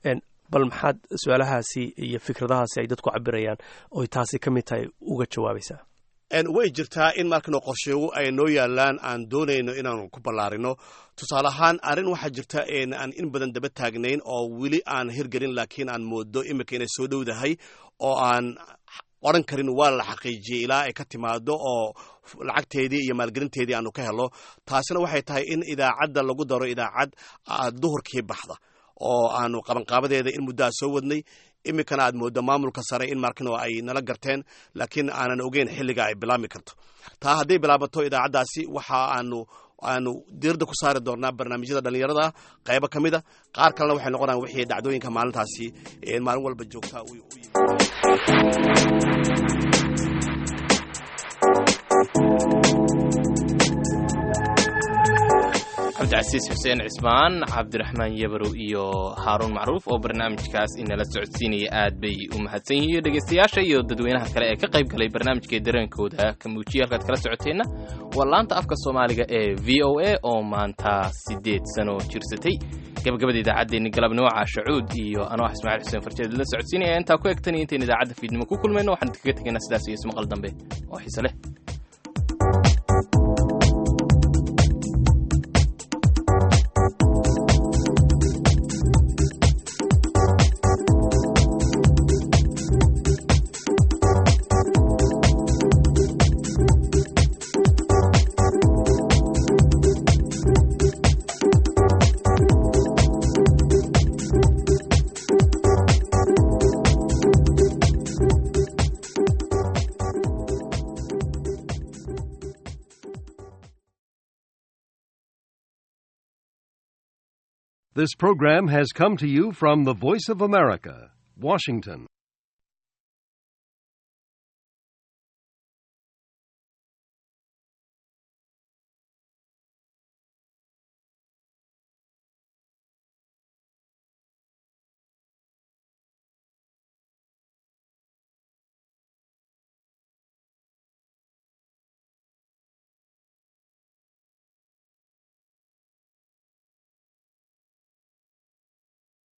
bal maxaad su-aalahaasi iyo fikradahaasi ay dadku cabirayaan oy taasi ka mid tahay uga jawaabaysaa way jirtaa in markano qorsheegu ay noo yaalaan aan doonayno inaanu ku ballaarino tusaale ahaan arrin waxaa jirta aan in badan daba taagnayn oo weli aan hirgelin laakiin aan moodo iminka inay soo dhowdahay oo aan odran karin waa la xaqiijiyey ilaa ay ka timaado oo lacagteedii iyo maalgelinteedii aanu ka helo taasina waxay tahay in idaacadda lagu daro idaacad duhurkii baxda oo aanu qabanqaabadeeda in muddaha soo wadnay iminkana aad mooddo maamulka sare in markino ay nala garteen laakiin aanan ogeyn xilliga ay bilaabmi karto taa hadday bilaabato idaacaddaasi waxa aanu aanu diiradda ku saari doonaa barnaamijyada dhallinyarada qaybo ka mid a qaar kalena waxay noqonayaan wixii dhacdooyinka maalintaasi maalin walba joogtaa cabdicasiis xuseen cismaan cabdiraxmaan yabarow iyo haaruun macruuf oo barnaamijkaas inala socodsiinaya aad bay u mahadsan yihiin dhegaystayaasha iyo dadweynaha kale ee ka qayb galay barnaamijkai dareenkooda ka muujiya halkaad kala socoteenna waa laanta afka soomaaliga ee v o a oo maanta siddeed sano jirsatay gabagabada idaacaddeenni galabnimo caashacuud iyo anoo ah ismaaciil xuseen farjeed la socodsiinaya intaa ku egtan iyo intayn idaacadda fiidnimo ku kulmayno waxaan idinkaga tegaynaa sidaas iyo ismaqal dambe oo xiise leh This program has come to you from the Voice of America, Washington.